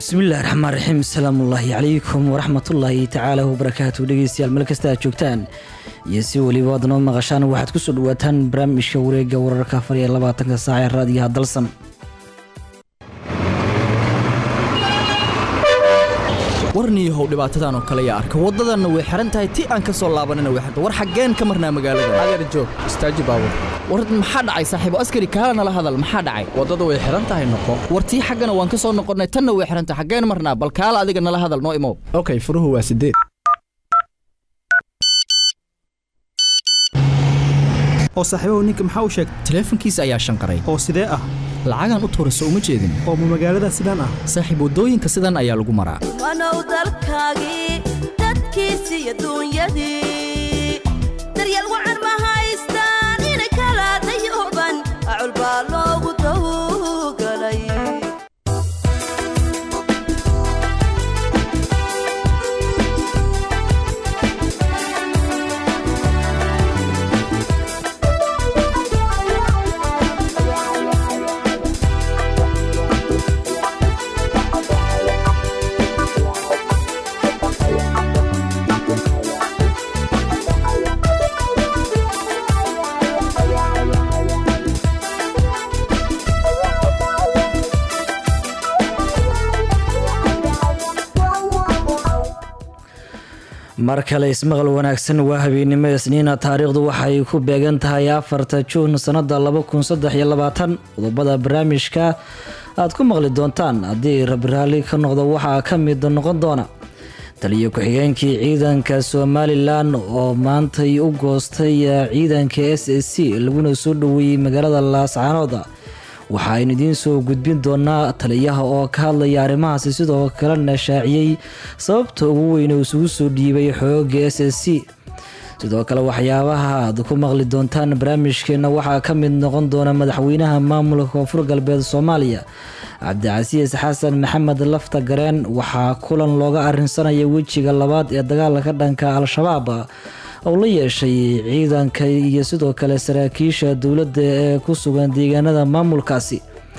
bismillahi raxmaan raxiim asalaamu ullaahi calaykum waraxmatullaahi tacaala wabarakaatu dhegeystayaal meel kasta aad joogtaan iyo si weliba aad noo maqashaan waxaad kusoo dhawaataan barnaamijka wareega wararka afar iyo labaatanka saac ee raadiyaha dalsan warniyahow dhibaatadan oo kale yaa arka waddadanna way xihan tahay ti aan ka soo laabanina way xirta war xaggeen ka marnaa magaalada adeer joog istaaji baabur war maxaa dhacay saaxiibo askari kaala nala hadal maxaa dhacay waddada way xihan tahay noqo war tii xaggana waan ka soo noqonnay tanna way xihan tahay xaggeen marnaa bal kaala adiga nala hadal noo imow okay furuhu waa sideed oo saaxiibahu ninka maxaa u sheegay taleefankiisa ayaa shanqaray oo sidee ah lacagaan u tuurayso uma jeedin oo ma magaalada sidaan ah saaxiib waddooyinka sidan ayaa lagu maraa wanow dalkaagii dadkiisi iyo duunyadii daryeel wacan ma haystaan inay kala dayooban acul baa loogu dawgalay mar kale ismaqal wanaagsan waa habeennimo isniina taariikhdu waxay ku beegan tahay afarta juun sannada laba kun saddex iyo labaatan qodobada barnaamijka aad ku maqli doontaan haddii rabraalli ka noqdo waxaa ka mid noqon doona taliyo ku-xigeenkii ciidanka somalilan oo maantay u goostay ciidanka s s c laguna soo dhoweeyey magaalada laascaanood waxa aynu idiin soo gudbin doonaa taliyaha oo ka hadlaya arrimahaasi sidoo kalena shaaciyey sababta ugu weyn uu isugu soo dhiibay xooga s s c sidoo kale waxyaabaha aad ku maqli doontaan barnaamijkeena waxaa ka mid noqon doona madaxweynaha maamulka koonfur galbeed soomaaliya cabdicasiis xasan maxamed lafta gareen waxaa kulan looga arinsanaya wejiga labaad ee dagaalka dhanka al-shabaab oo la yeeshay ciidanka iyo sidoo kale saraakiisha dowladda ee ku sugan deegaanada maamulkaasi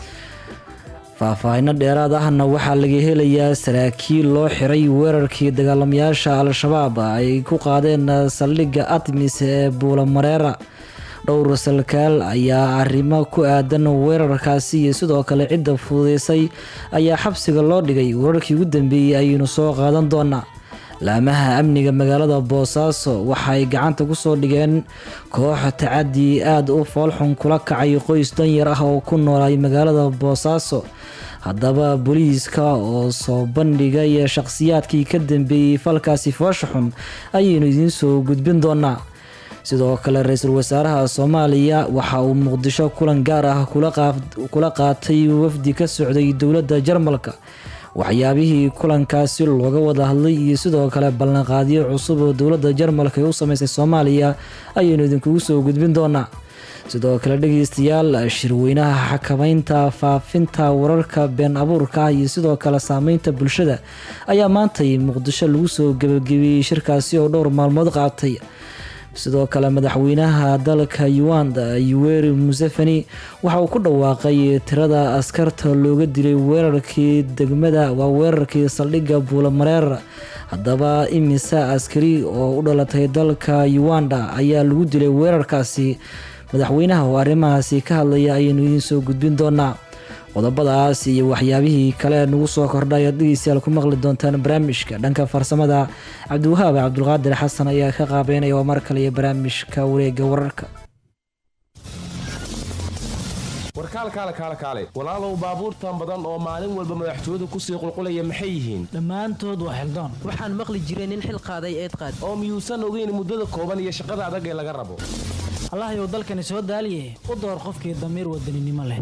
faahfaahino dheeraad ahna waxaa laga helayaa saraakiil loo xiray weerarkii dagaalamayaasha al-shabaab ay ku qaadeen saldhigga atmis ee buulamareera dhowr salkaal ayaa arrimo ku aadan weerarkaasi iyo sidoo kale cidda fududeysay ayaa xabsiga loo dhigay weerarkii ugu dambeeyey ayaynu soo qaadan doonaa laamaha amniga magaalada boosaaso waxay gacanta kusoo dhigeen koox tacadi aada u foolxun kula kacay qoys danyar ah oo ku noolay magaalada boosaaso haddaba booliiska oo soo bandhigay shaqhsiyaadkii ka dambeeyey falkaasi foosha xun ayaynu idiin soo gudbin doonaa sidoo kale ra-iisul wasaaraha soomaaliya waxa uu muqdisho kulan gaar ah kula qaatay wafdi ka socday dowladda jarmalka waxyaabihii kulankaasi looga wada hadlay iyo sidoo kale ballanqaadyo cusub oo dowladda jarmalka ay u sameysay soomaaliya ayaynu idinkugu soo gudbin doonaa sidoo kale dhegeystayaal shirweynaha xakameynta faafinta wararka been abuurka ah iyo sidoo kale saameynta bulshada ayaa maantay muqdisho lagu soo gebagabeeyey shirkaasi oo dhowr maalmood qaatay sidoo kale madaxweynaha dalka uganda yuweri museveni waxa uu ku dhawaaqay tirada askarta looga dilay weerarkii degmada waa weerarkii saldhigga buulamareer haddaba imisa askari oo u dhalatay dalka uganda ayaa lagu dilay weerarkaasi madaxweynaha oo arrimahaasi ka hadlaya ayaynu idiin soo gudbin doonaa qodobadaas iyo waxyaabihii kale nagu soo kordhay aad dhegeystayaal ku maqli doontaan barnaamijka dhanka farsamada cabdiwahaab cabdulqaadir xasan ayaa ka qaabeynaya oo mar kale iyo barnaamijka wareega wararka warkaal kaale kaale kaale walaalow baabuurtan badan oo maalin walba madaxtooyadu kusii qulqulaya maxay yihiin dhammaantood waa xildoon waxaan maqli jiray nin xil qaaday eed qaad oo miyuusan ogeyn muddada kooban iyo shaqada adag ee laga rabo allahyow dalkani soo daaliye u door qofkii damiir wadaninimo leh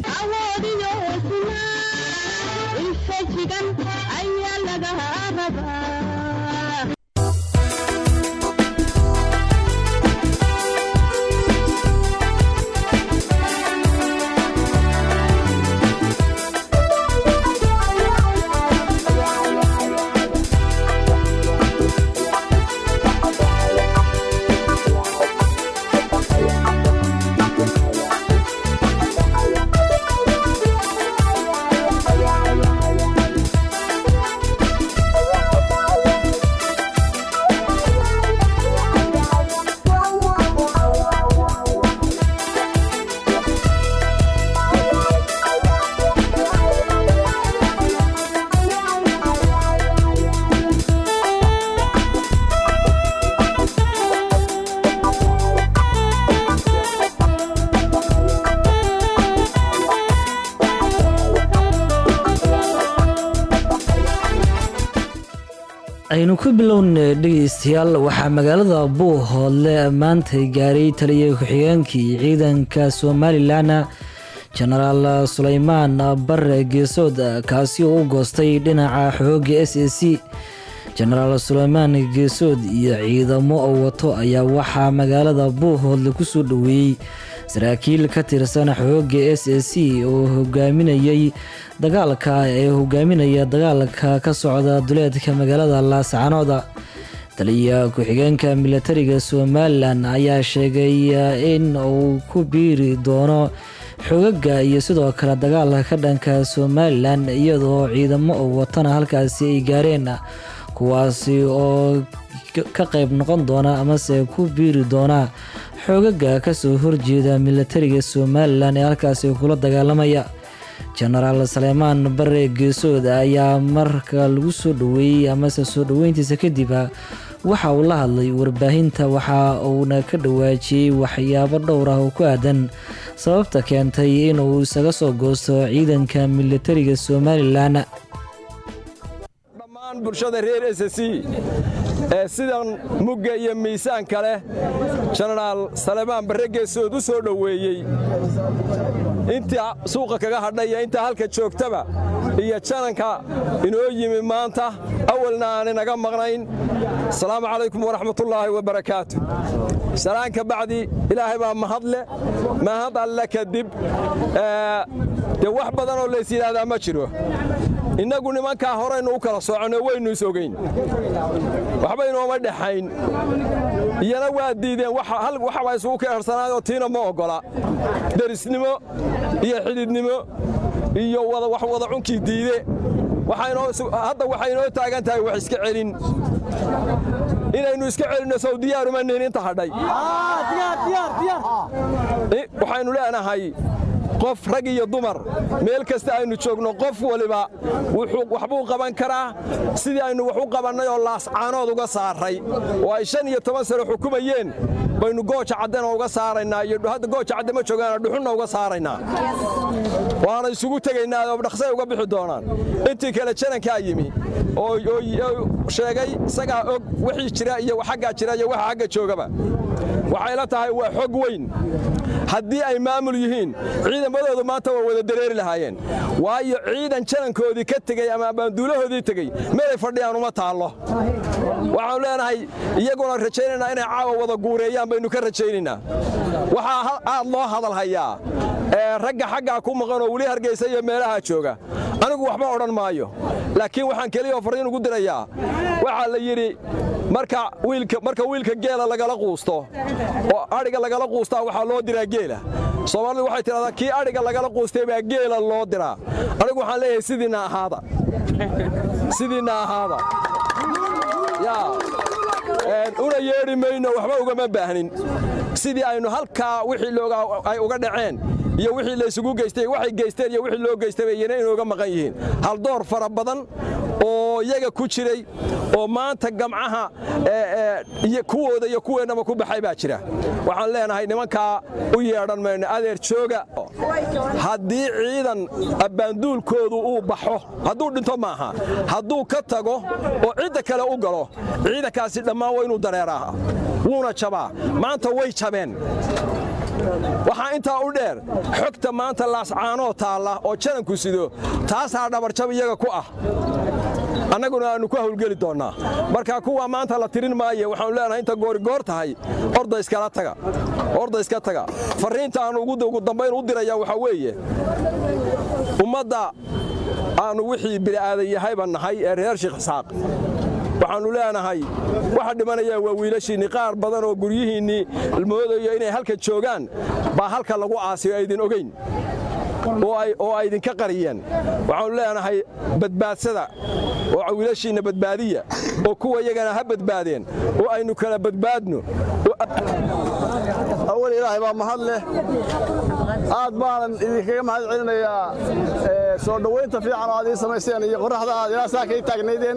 aynu ku bilowna dhegeystayaal waxaa magaalada buuhoodle maantay gaaray taliya ku-xigeenkii ciidanka somalilan jenaraal suleymaan bare geesood kaasi oo u goostay dhinaca xooga s a c jenaraal suleymaan geesood iyo ciidamo oo wato ayaa waxaa magaalada buuhoodle kusoo dhoweeyey saraakiil ka tirsan xooga s a c oo hogaaminayay dagaalka ee hogaaminaya dagaalka ka socda duleedka magaalada laascanooda taliya ku-xigeenka milatariga somalilan ayaa sheegay in uu ku biiri doono xogaga iyo sidoo kale dagaalka ka dhanka somalilan iyadoo ciidamo oo watana halkaasi ay gaareen kuwaasi oo ka qayb noqon doona amase ku biiri doona xoogaga kasoo horjeeda milatariga somalilan ee halkaasi kula dagaalamaya jenaraal saleymaan bare geesood ayaa marka lagu soo dhoweeyey amase soo dhoweyntiisa kadib waxa uu la hadlay warbaahinta waxa uuna ka dhawaajiyey waxyaabo dhowr ah oo ku aadan sababta keentay inuu isaga soo goosto ciidanka milatariga somalilan dhammaan bulshada reer s c ee sidan mugga iyo miisaanka leh jenaraal salebaan barre geesood u soo dhoweeyey intii suuqa kaga hadhay iyo intaa halka joogtaba iyo jananka inoo yimi maanta awalna aan inaga maqnayn asalaamu calaykum waraxmatullaahi wabarakaatu salaanka bacdi ilaahay baa mahadle mahad alle kadib dee wax badan oo lays yidhaahdaa ma jiro innagu nimankaa horaynu u kala soconno waynu is ogayn waxba inooma dhexayn iyana waa diideen waxbaa isugu ka ersanaayoo tiina ma oggola derisnimo iyo xidhidnimo iyo wax wada cunkii diide hadda waxay inoo taagan tahay wax iska celin inaynu iska celinno sow diyaaruma nihin inta hadhay waxaynu leenahay qof rag iyo dumar meel kasta aynu joogno qof waliba waxbuu qaban karaa sidii aynu wax u qabannay oo laascaanood uga saaray oo ay shan iyo toban sano xukumayeen baynu gooja caddena uga saaraynaa iyo hadda gooja cadde ma joogaana dhuxunna uga saaraynaa waana isugu tegaynaa oo dhaqsay uga bixi doonaan intii kale janankaa yimi oo sheegay isagaa og wixii jira iyo xaggaa jira iyo waxa xagga joogaba waxay la tahay waa xog weyn haddii ay maamul yihiin ciidamadoodu maanta waa wada dareeri lahaayeen waayo ciidan janankoodii ka tegey ama abaanduulahoodii tegey meelay fadhiyaan uma taallo waxaanu leenahay iyaguna rajaynaynaa inay caawa wada guureeyaan baynu ka rajaynaynaa waxaa aad loo hadalhayaa ragga xaggaa ku maqanoo weli hargaysa iyo meelaha jooga anigu waxba odhan maayo laakiin waxaan keliyaoo farriin ugu dirayaa waxaa la yidhi marka wiilka geela lagala quusto oo adhiga lagala quustaa waxaa loo diraa geela soomaalidu waxay tidhahdaa kii adhiga lagala quustay baa geela loo diraa anigu waxaan leeyahay sidiinna ahaada sidiinna ahaada una yeedhi mayno waxba ugama baahnin sidii aynu halkaa wixii ay uga dhaceen iyo wixii laysugu geystay waxay geysteen iyo wixii loo geystay bay iyana inooga maqan yihiin haldoor fara badan oo iyaga ku jiray oo maanta gamcaha kuwooda iyo kuweennaba ku baxay baa jira waxaan leenahay nimankaa u yeedhan mayno adeer jooga haddii ciidan abbaanduulkoodu uu baxo hadduu dhinto maaha hadduu ka tago oo cidda kale u galo ciidankaasi dhammaan waa inuu dareeraa wuuna jabaa maanta way jabeen waxaa intaa u dheer xogta maanta laascaanoo taalla oo jananku sido taasaa dhabarjab iyaga ku ah annaguna aannu ku hawlgeli doonnaa marka kuwa maanta la tirin maaye waxaanu leenahay inta goorigoor tahay orda iskala taga orda iska taga farriinta aannu ugu dambayn u diraya waxaa weeye ummadda aannu wixii bili'aadan yahayba nahay ee reer sheekh isxaaq waxaannu leenahay waxa dhimanaya waa wiilashiinni qaar badan oo guryihiinnii moodayo inay halka joogaan baa halka lagu aasiyo aydin ogayn oo ay idinka qariyeen waxaannu leenahay badbaadsada oo wiilashiinna badbaadiya oo kuwa iyagana ha badbaadeen oo aynu kala badbaadno awal ilaahay baa mahad leh aad baanan idinkaga mahad celinayaa soo dhowaynta fiican oo aad ii samayseen iyo qoraxda aad ilaa saa kay taagnaydeen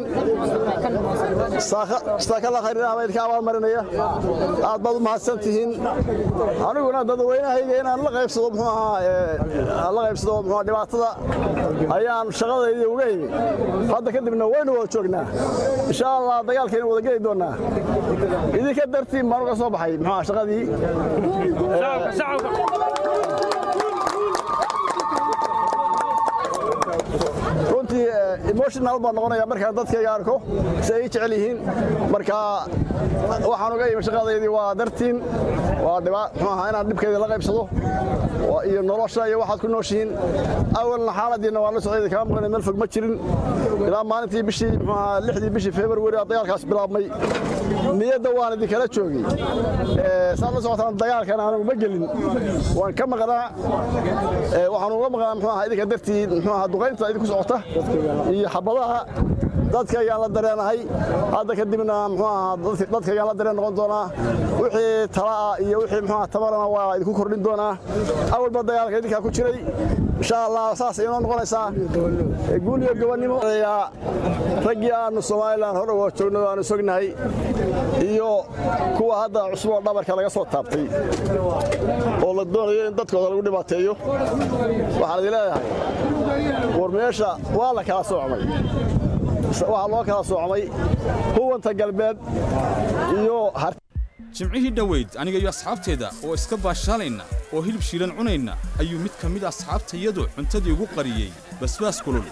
saakala khayrinah baa idinka abaalmarinaya aad baad u mahadsan tihiin aniguna dadweynahayga inaan la qaybsado muxuu ahaa la qaybsado muxuu dhibaatada ayaan shaqadayda uga imi hadda kadibna waynu wada joognaa insha allah dagaalkaynu wada geli doonaa idinka dartiin baan uga soo baxay muxuu shaqadii runtii emotional baan noqonaya markaan dadkayga arko si ay jecel yihiin marka waxaan uga imi shaqadaydii waa dartiin waa muxuu ahaa inaan dhibkeedii la qaybsado iyo nolosha iyo waxaad ku nooshihiin awalna xaaladiina waan la socday kama maqnay meel fog ma jirin ilaa maalintii bishii muxuu ahaa lixdii bishii february dagaalkaas bilaabmay niyadda waan idinkala joogay saad la socotaan dagaalkan aanu ma gelin waan ka maqnaa waxaan uga maqnaa muxuu ahaa idinka dartii muxuu ahaa duqaynta idinku socota iyo xabadaha dadkaygaan la dareenahay hadda kadibna muxuu ahaa dadkaygaan la dareen noqon doonaa wixii talaa iyo wixii muxuu ahaa tamarana waa idinku kordhin doonaa awalba dagaalka idinkaa ku jiray insha allah saas inoo noqonaysaa guul iyo gobonnimo raggii aanu somalilan hore uga joogno aanu sognahay iyo kuwa hadda cusub oo dhabarka laga soo taabtay oo la doonayo in dadkooda lagu dhibaateeyo waxaan idin leeyahay war meesha waa la kala soocmay waxaa loo kala soocmay huwanta galbeed iyo jimcihii dhoweyd aniga iyo asxaabteeda oo iska baashaalayna oo hilib shiilan cunayna ayuu mid ka mid asxaabtayadu cuntadii ugu qariyey basbaas kulul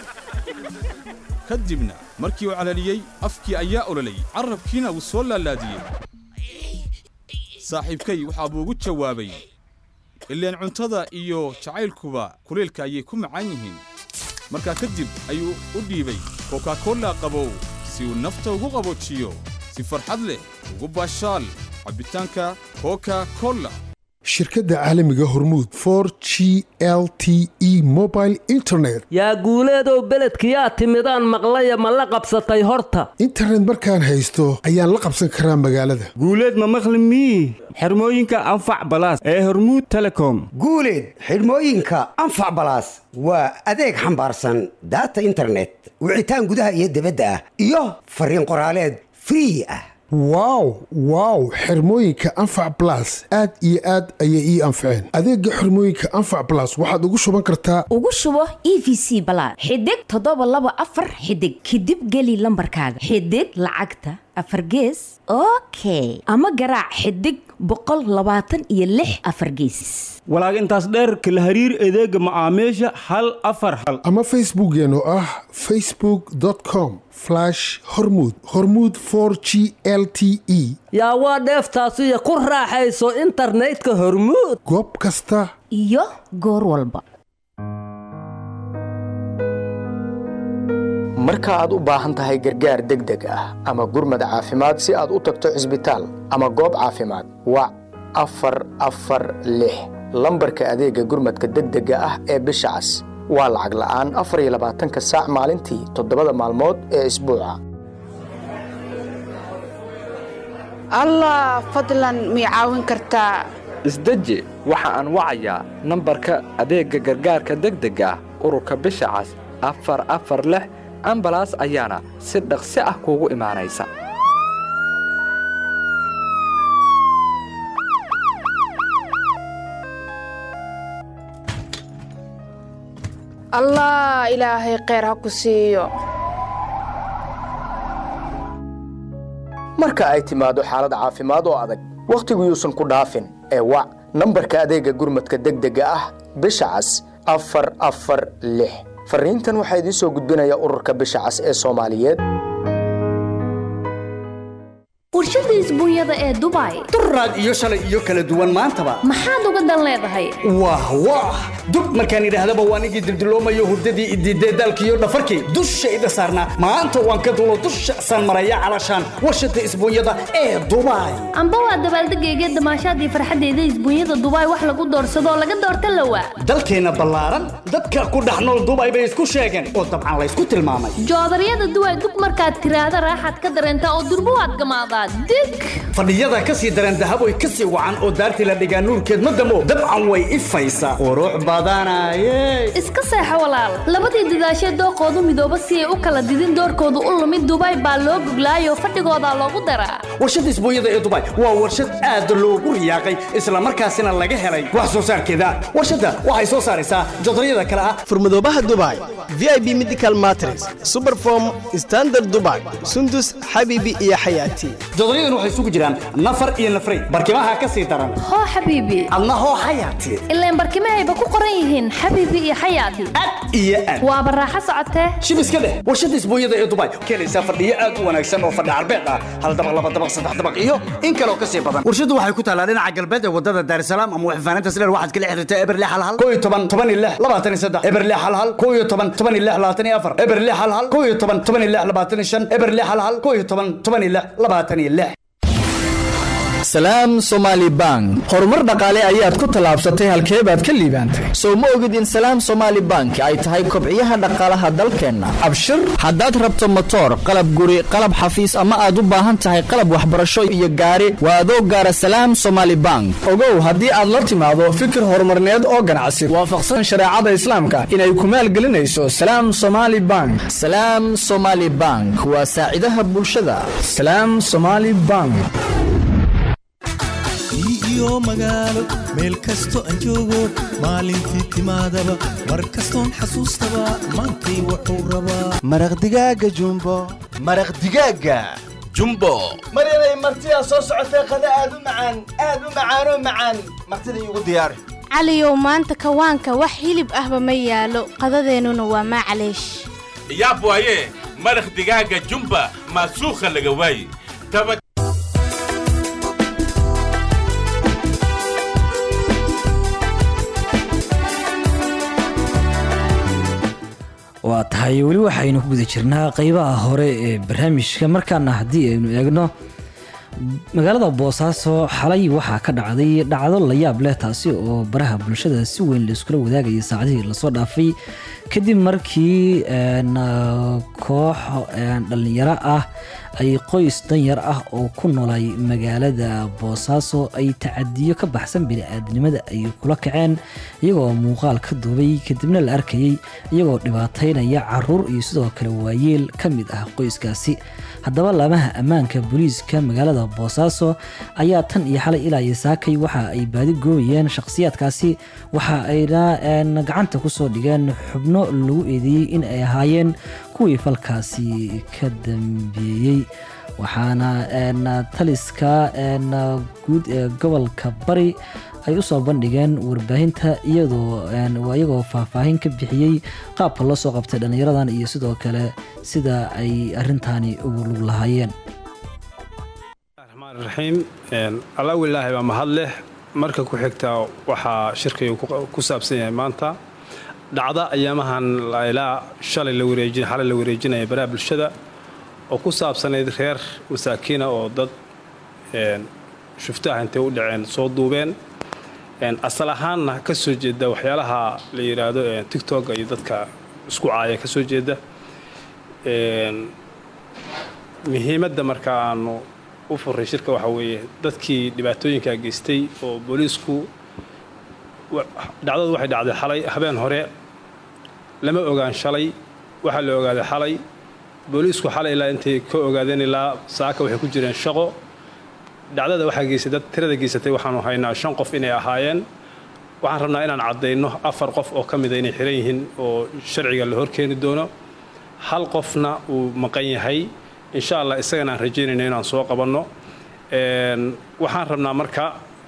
ka dibna markii uu calaliyey afkii ayaa ololay carrabkiina wuu soo laalaadiyey saaxiibkay waxaa buu ugu jawaabay ileen cuntada iyo jacaylkuba kuleylka ayay ku macaan yihiin markaa kadib ayuu u dhiibay kokakolla qabow si uu nafta ugu qaboojiyo si farxad leh ugu baashaal cabbitaanka koka kolla shirkadda caalamiga hormuud for g l t e mobile internet yaa guuleedow beledkiyaa timidaan maqlaya ma la qabsatay horta internet markaan haysto ayaan la qabsan karaa magaalada guuleed ma maqli mii xirmooyinka anfac balaas ee hormuud telecom guuleed xidhmooyinka anfac balaas waa adeeg xambaarsan daata internet wicitaan gudaha iyo dibadda ah iyo fariin qoraaleed free ah wow wow xirmooyinka anfac balas aad iyo aad ayay ii anfaceen adeega xirmooyinka anfac balas waxaad ugu shuban kartaa ugu shubo e v c balaad xidig toddoba laba afar xidig kadib geli lambarkaaga xidig lacagta afar gees okay ama garaac xidig boqol labaatan iyo lix afar gees walaag intaas dheerka la hariir adeega macaamiisha hal afar hal ama facebookkeen oo ah facebook com hormud hormud g l t e yaa waa dheeftaasiyo ku raaxayso internetka hormuud goob kasta iyo goor walba marka aad u baahan tahay gargaar degdeg ah ama gurmad caafimaad si aad u tagto cisbitaal ama goob caafimaad wac afar afar lix lambarka adeega gurmadka degdega ah ee bisha cas waa lacag la'aan afar iyo labaatanka saac maalintii toddobada maalmood ee isbuuca allah fadlan mii caawin kartaa isdeji waxa aan wacayaa nambarka adeegga gargaarka degdega ah ururka bisha cas afar afar lix ambalaas ayaana si dhaqsi ah kuugu imaanaysa allah ilaahay kheyr ha ku siiyo marka ay timaado xaalad caafimaad oo adag wakhtigu yuusan ku dhaafin ee wac nambarka adeegga gurmadka degdega ah bisha cas afar afar lix farriintan waxaa idiin soo gudbinaya ururka bisha cas ee soomaaliyeed warshada isbuunyada ee dubai duraad iyo shalay iyo kala duwan maantaba maxaad uga dan leedahay wah wah dub markaan idhaahdaba waan igii dildiloomayo hurdadii idiidee daalkiiyo dhafarkii dushayda saarnaa maanta waan ka dulo dusha san maraya calashaan warshada isbuunyada ee dubai amba waa dabaaldegayga damaashaadii farxaddeeda isbuunyada dubai wax lagu doorsadoo laga doorta lawa dalkeenna ballaaran dadka ku dhex nool dubai bay isku sheegeen oo dabcan laysku tilmaamay joodaryada duway dug markaad tiraahda raaxaad ka dareentaa oo durbo waad gamaadaa waa dig fadhiyada ka sii daran dahaboy ka sii wacan oo daartii la dhigaa nuurkeed ma damo dabcan way ifaysaa qurux badanaye iska seexo walaal labadii dadaashee dooqoodu midooba si ay u kala didin doorkoodu u lumid dubai baa loo goglaayoo fadhigoodaa loogu daraa warshadda isbuunyada ee dubai waa warshad aad loogu riyaaqay islamarkaasina laga helay wax soo saarkeeda warshadda waxay soo saaraysaa jodaryada kale ah furmadoobaha dubai vip medical matres superform standard dubai sundus xabibi iyo xayaati jodaryadan waxay isugu jiraan nafar iyo nafray barkimaha ka sii daran hoo xabiibi adna hoo xayaati ileen barkimahayba ku qoran yihiin xabiibi iyo xayaati iyo aad waaba raaxo socotee shib iska dheh warshadda isbuunyada ee dubai keenaysaa fadhiyo aad u wanaagsan oo fadhi carbeed ah hal dabaq laba dabaq saddex dabaq iyo in kaloo ka sii badan warshaddu waxay ku taallaa dhinaca galbeed ee wadada daarisalaam ama waxfaanaynta sileer waxaad kala xiriirtaa eberle halhal koo iyo toban toban iyo lix labaatan iyo saddex eberle halhal koo iyo toban toban iyo lix labaatan iyo afar eberle halhal koo iyo toban toban iyo lix labaatan iyo shan eberle halhal koo iyo toban toban iyo lix labaatan iyo lix salaam somaali bank horumar dhaqaale ayaad ku tallaabsatay halkee baad ka liibaantay sow ma ogid in salaam somaali bank ay tahay kobciyaha dhaqaalaha dalkeenna abshir haddaad rabto motoor qalab guri qalab xafiis ama aad u baahan tahay qalab waxbarasho iyo gaari waa adoo gaara salaam somaali bank ogow haddii aad la timaado fikir horumarneed oo ganacsi waafaqsan shareecada islaamka inay ku maalgelinayso salaam somaali bank salaam somaali bank waa saacidaha bulshada salaam somaali bank iyo magaalo meel kasto aan joogo maalintii timaadaba mar kastoon xasuustaba maantay wuxuu rabaa maraq digaaga jumbo maraq digaaga jumbo maryanay martidaa soo socotee qada aad u macaan aad u macaanoo macaan martida iigu diyaari caliyow maanta kawaanka wax hilib ahba ma yaalo qadadeennuna waa maclaysh yaab waaye maraq digaaga jumba maasuukha laga waaye waa tahay weli waxaynu ku guda jirnaa qeybaha hore ee barnaamijka markaana haddii aynu eegno magaalada boosaaso xalay waxaa ka dhacday dhacdo la yaab leh taasi oo baraha bulshada si weyn laiskula wadaagayay saacadihii lasoo dhaafay kadib markii koox dhallinyaro ah ay qoys danyar ah oo ku noolay magaalada boosaaso ay tacadiyo ka baxsan bini-aadnimada ay kula kaceen iyagoo muuqaal ka duubay kadibna la arkayay iyagoo dhibaataynaya caruur iyo sidoo kale waayeel ka mid ah qoyskaasi haddaba laamaha ammaanka booliiska magaalada boosaaso ayaa tan iyo xalay ilaa iyo saakay waxa ay baadi goobayeen shakhsiyaadkaasi waxa ayna gacanta kusoo dhigeen xubno lagu eedeeyey in ay ahaayeen kuwii falkaasi ka dambeeyey waxaana taliska guud ee gobolka bari ay usoo bandhigeen warbaahinta iyadoo iyagoo faahfaahin ka bixiyey qaabka loo soo qabtay dhallinyaradan iyo sidoo kale sida ay arintaani ugu lug lahaayeen raxiim alla wilaahi baa mahad leh marka ku xigta waxaa shirkaygu ku saabsan yahay maanta dhacda ayaamahan ilaa shalay la wareejin xalay la wareejinaya baraha bulshada oo ku saabsanayd reer masaakiina oo dad shuftaah intay u dhaceen soo duubeen asal ahaanna ka soo jeeda waxyaalaha la yidhaahdo tictoga iyo dadka isku caaya ka soo jeeda muhiimadda marka aanu u furay shirka waxaa weeye dadkii dhibaatooyinkaa geystay oo booliisku dhacdadu waxay dhacday xalay habeen hore lama ogaan shalay waxaa la ogaaday xalay booliisku xalay ilaa intay ka ogaadeen ilaa saaka waxay ku jireen shaqo dhacdada waxaa geystay dad tirada geysatay waxaanu haynaa shan qof inay ahaayeen waxaan rabnaa inaan caddayno afar qof oo ka mida inay xiran yihiin oo sharciga la horkeeni doono hal qofna uu maqan yahay insha allah isagana aan rajaynayno inaan soo qabanno waxaan rabnaa marka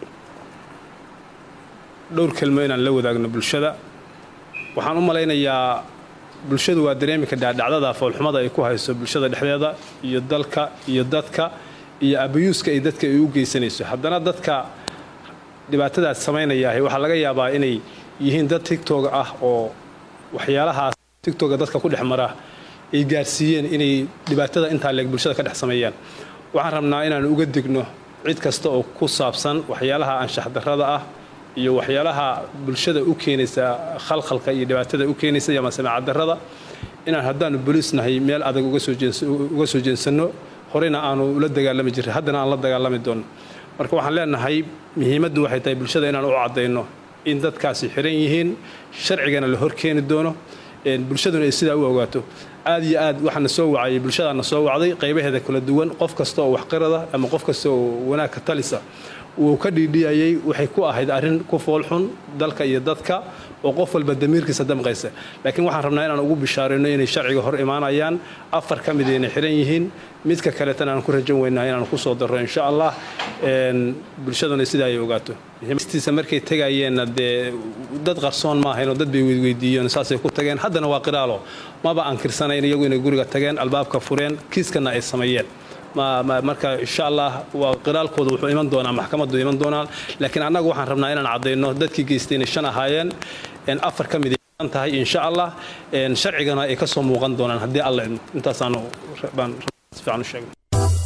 dhowr kelmo inaan la wadaagno bulshada waxaan u malaynayaa bulshadu waa dareemi kadhaa dhacdada foolxumada ay ku hayso bulshada dhexdeeda iyo dalka iyo dadka iyo abayuuska ay dadka ay u geysanayso haddana dadka dhibaatadaas samaynayahay waxaa laga yaabaa inay yihiin dad tigtoga ah oo waxyaalahaas tigtoga dadka ku dhex mara ay gaarsiiyeen inay dhibaatada intaa leeg bulshada ka dhex sameeyaan waxaan rabnaa inaan uga digno cid kasta oo ku saabsan waxyaalaha anshax darrada ah iyo waxyaalaha bulshada u keenaysa khalkhalka iyo dhibaatada u keenaysa ama samaacadarrada inaan haddaanu boliis nahay meel adag uga soo jeensanno horeyna aanu ula dagaalami jiray haddana aan la dagaalami doono marka waxaan leenahay muhiimaddu waxay tahay bulshada inaan u caddayno in dadkaasi xiran yihiin sharcigana la horkeeni doono bulshaduna ay sidaa u ogaato aad iyo aad waxaana soo wacayay bulshadaana soo wacday qaybaheeda kala duwan qof kasta oo waxqirada ama qof kasta oo wanaag ka talisa wuu ka dhiidhiyayay waxay ku ahayd arrin ku foolxun dalka iyo dadka oo qof walba damiirkiisa damqaysa laakiin waxaan rabnaa inaan ugu bishaarayno inay sharciga hor imaanayaan afar ka mid inay xiran yihiin midka kaletana aan ku rajan weynaa inaan ku soo darro insha allah bulshaduna sidaa ay ogaato muhiimstiisa markay tegayeenna dee dad qarsoon ma ahayn oo dad bay weydweydiiyeen saasay ku tageen haddana waa qiraalo maba ankirsanayn iyagu inay guriga tageen albaabka fureen kiiskana ay sameeyeen marka insha allah waa qiraalkooda wuxuu iman doonaa maxkamaddu iman doonaa laakiin annagu waxaan rabnaa inaan caddayno dadkii geystay inay shan ahaayeen afar ka mid ay tahay insha allah sharcigana ay ka soo muuqan doonaan haddii alla idmo intaasaanu baan si fiican u sheegnay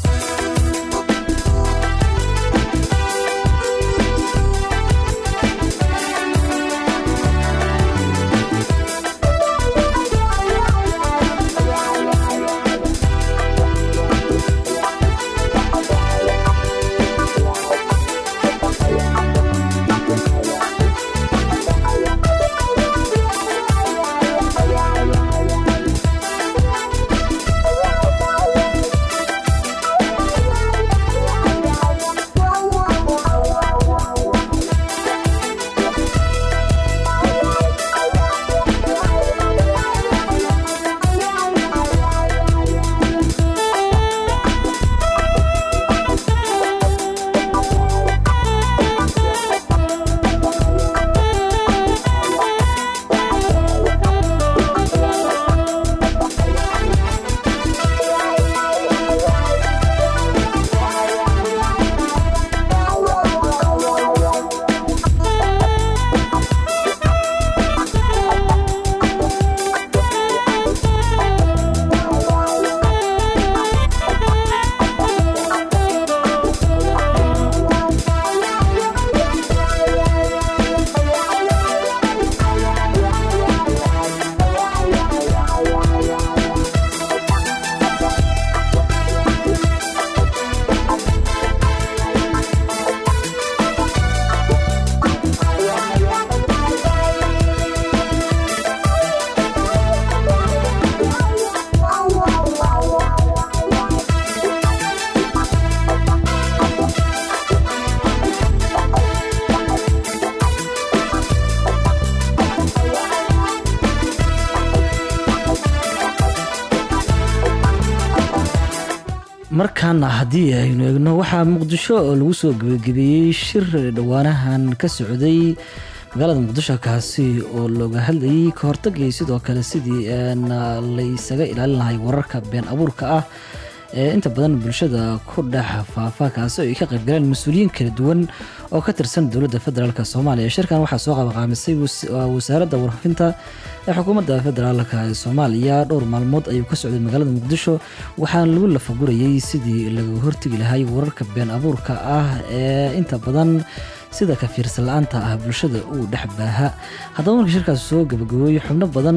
markaana haddii aynu eegno waxaa muqdisho oo lagu soo gebagabeeyey shir dhowaanahan ka socday magaalada muqdisho kaasi oo looga hadlayay ka hortagii sidoo kale sidii la isaga ilaalin lahay wararka been abuurka ah ee inta badan bulshada ku dhex faafa kaasi oo ay ka qaybgaleen mas-uuliyiin kala duwan oo ka tirsan dowladda federaalk soomaaliya shirkan waxaa soo qabaqaamisay wasaaradda warfinta ee xukuumadda federaalk soomaaliya dhowr maalmood ayuu ka socday magaalada muqdisho waxaana lagu lafagurayay sidii laga hortegi lahay wararka been abuurka ah ee inta badan sida kafiirsan la-aanta ah bulshada uu dhex baaha haddaba markii shirkaasi soo gabagabooyey xubno badan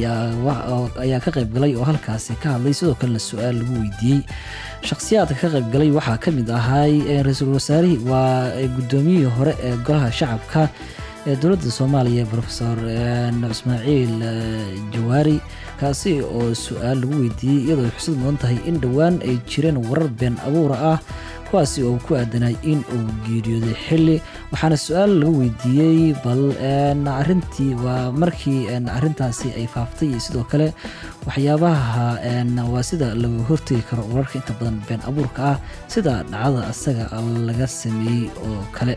ayaa ka qaybgalay oo halkaasi ka hadlay sidoo kalena su-aal lagu weydiiyey shakhsiyaadka ka qaybgalay waxaa ka mid ahay ra-iisul wasaarihii waa guddoomiyihii hore ee golaha shacabka ee dowladda soomaaliya rofesor ismaaciil jawaari kaasi oo su-aal lagu weydiiyey iyadoo ay xusad mudan tahay in dhowaan ay jireen warar been abuura ah kuwaasi oo ku aadanay in uu geeriyooday xili waxaana su-aal laga weydiiyey bal arintii waa markii arintaasi ay faaftay iyo sidoo kale waxyaabaha waa sida laga hortegi karo wararka inta badan been abuurka ah sida dhacdada asaga laga sameeyey oo kale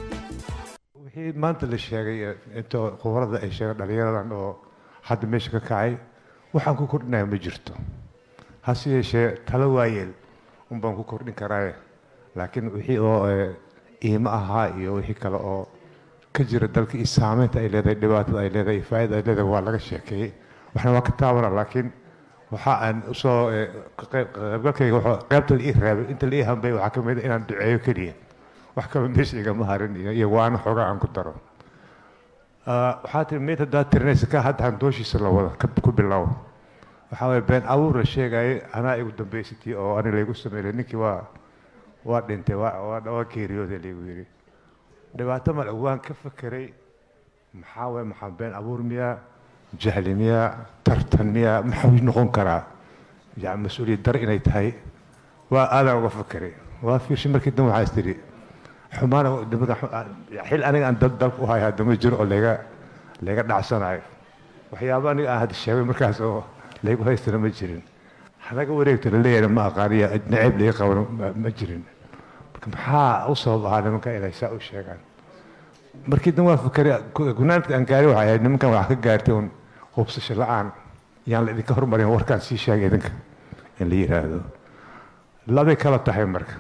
wixii maanta la sheegay intoo khubarada ay sheegeen dhallinyaradan oo hadda meesha ka kacay waxaan ku kordhinaya ma jirto hase yeeshee talo waayeel un baan ku kordhin karaaye laakiin wixii oo iimo ahaa iyo wixii kale oo ka jira dalka iyo saameynta ay leedahay dhibaatada ay leedahay iyo faa'iida ay leedahay waa laga sheekeeyey waxna waa ka taabana laakiin waxa aan usoo qaybgalkayga qaybta la ii reebay inta la ii hambay waxaa ka mid a inaan duceeyo keliya wax kale meesha igama harin iyo waana xoogaa aan ku daro waxaa tiri meyd haddaad tirinaysa ka hadda handooshiisa la wada ku bilow waxaa waye been abuur la sheegayay anaa igu dambaysatay oo ani laygu sameeyay ninkii waa waa dhintay waa waa waa geeriyooday laygu yidhi dhibaato male waan ka fekeray maxaa waye maxaa been abuur miyaa jahli miyaa tartan miyaa maxuu noqon karaa yani mas-uuliyad dar inay tahay waa aadaan uga fekeray waa fiirshay markii dambe waxaa is tidhi xumaana nimanka xil aniga aan dal dalka u hayo hadda ma jiro oo layga layga dhacsanayo waxyaabo aniga aan hadda sheegay markaas oo laygu haystana ma jirin hanaga wareegto laleeyahay ma aqaaniya naceeb laga qabano ma- ma jirin marka maxaa u sabab ahaa nimanka inay saa u sheegaan markii dan waa fakeray gunaanka aan gaaray waxay ahayd nimankan wax ka gaartay un hubsasho la-aan yaan la idinka hormarin warkaan sii sheegay idinka in la yidhaahdo labay kala tahay marka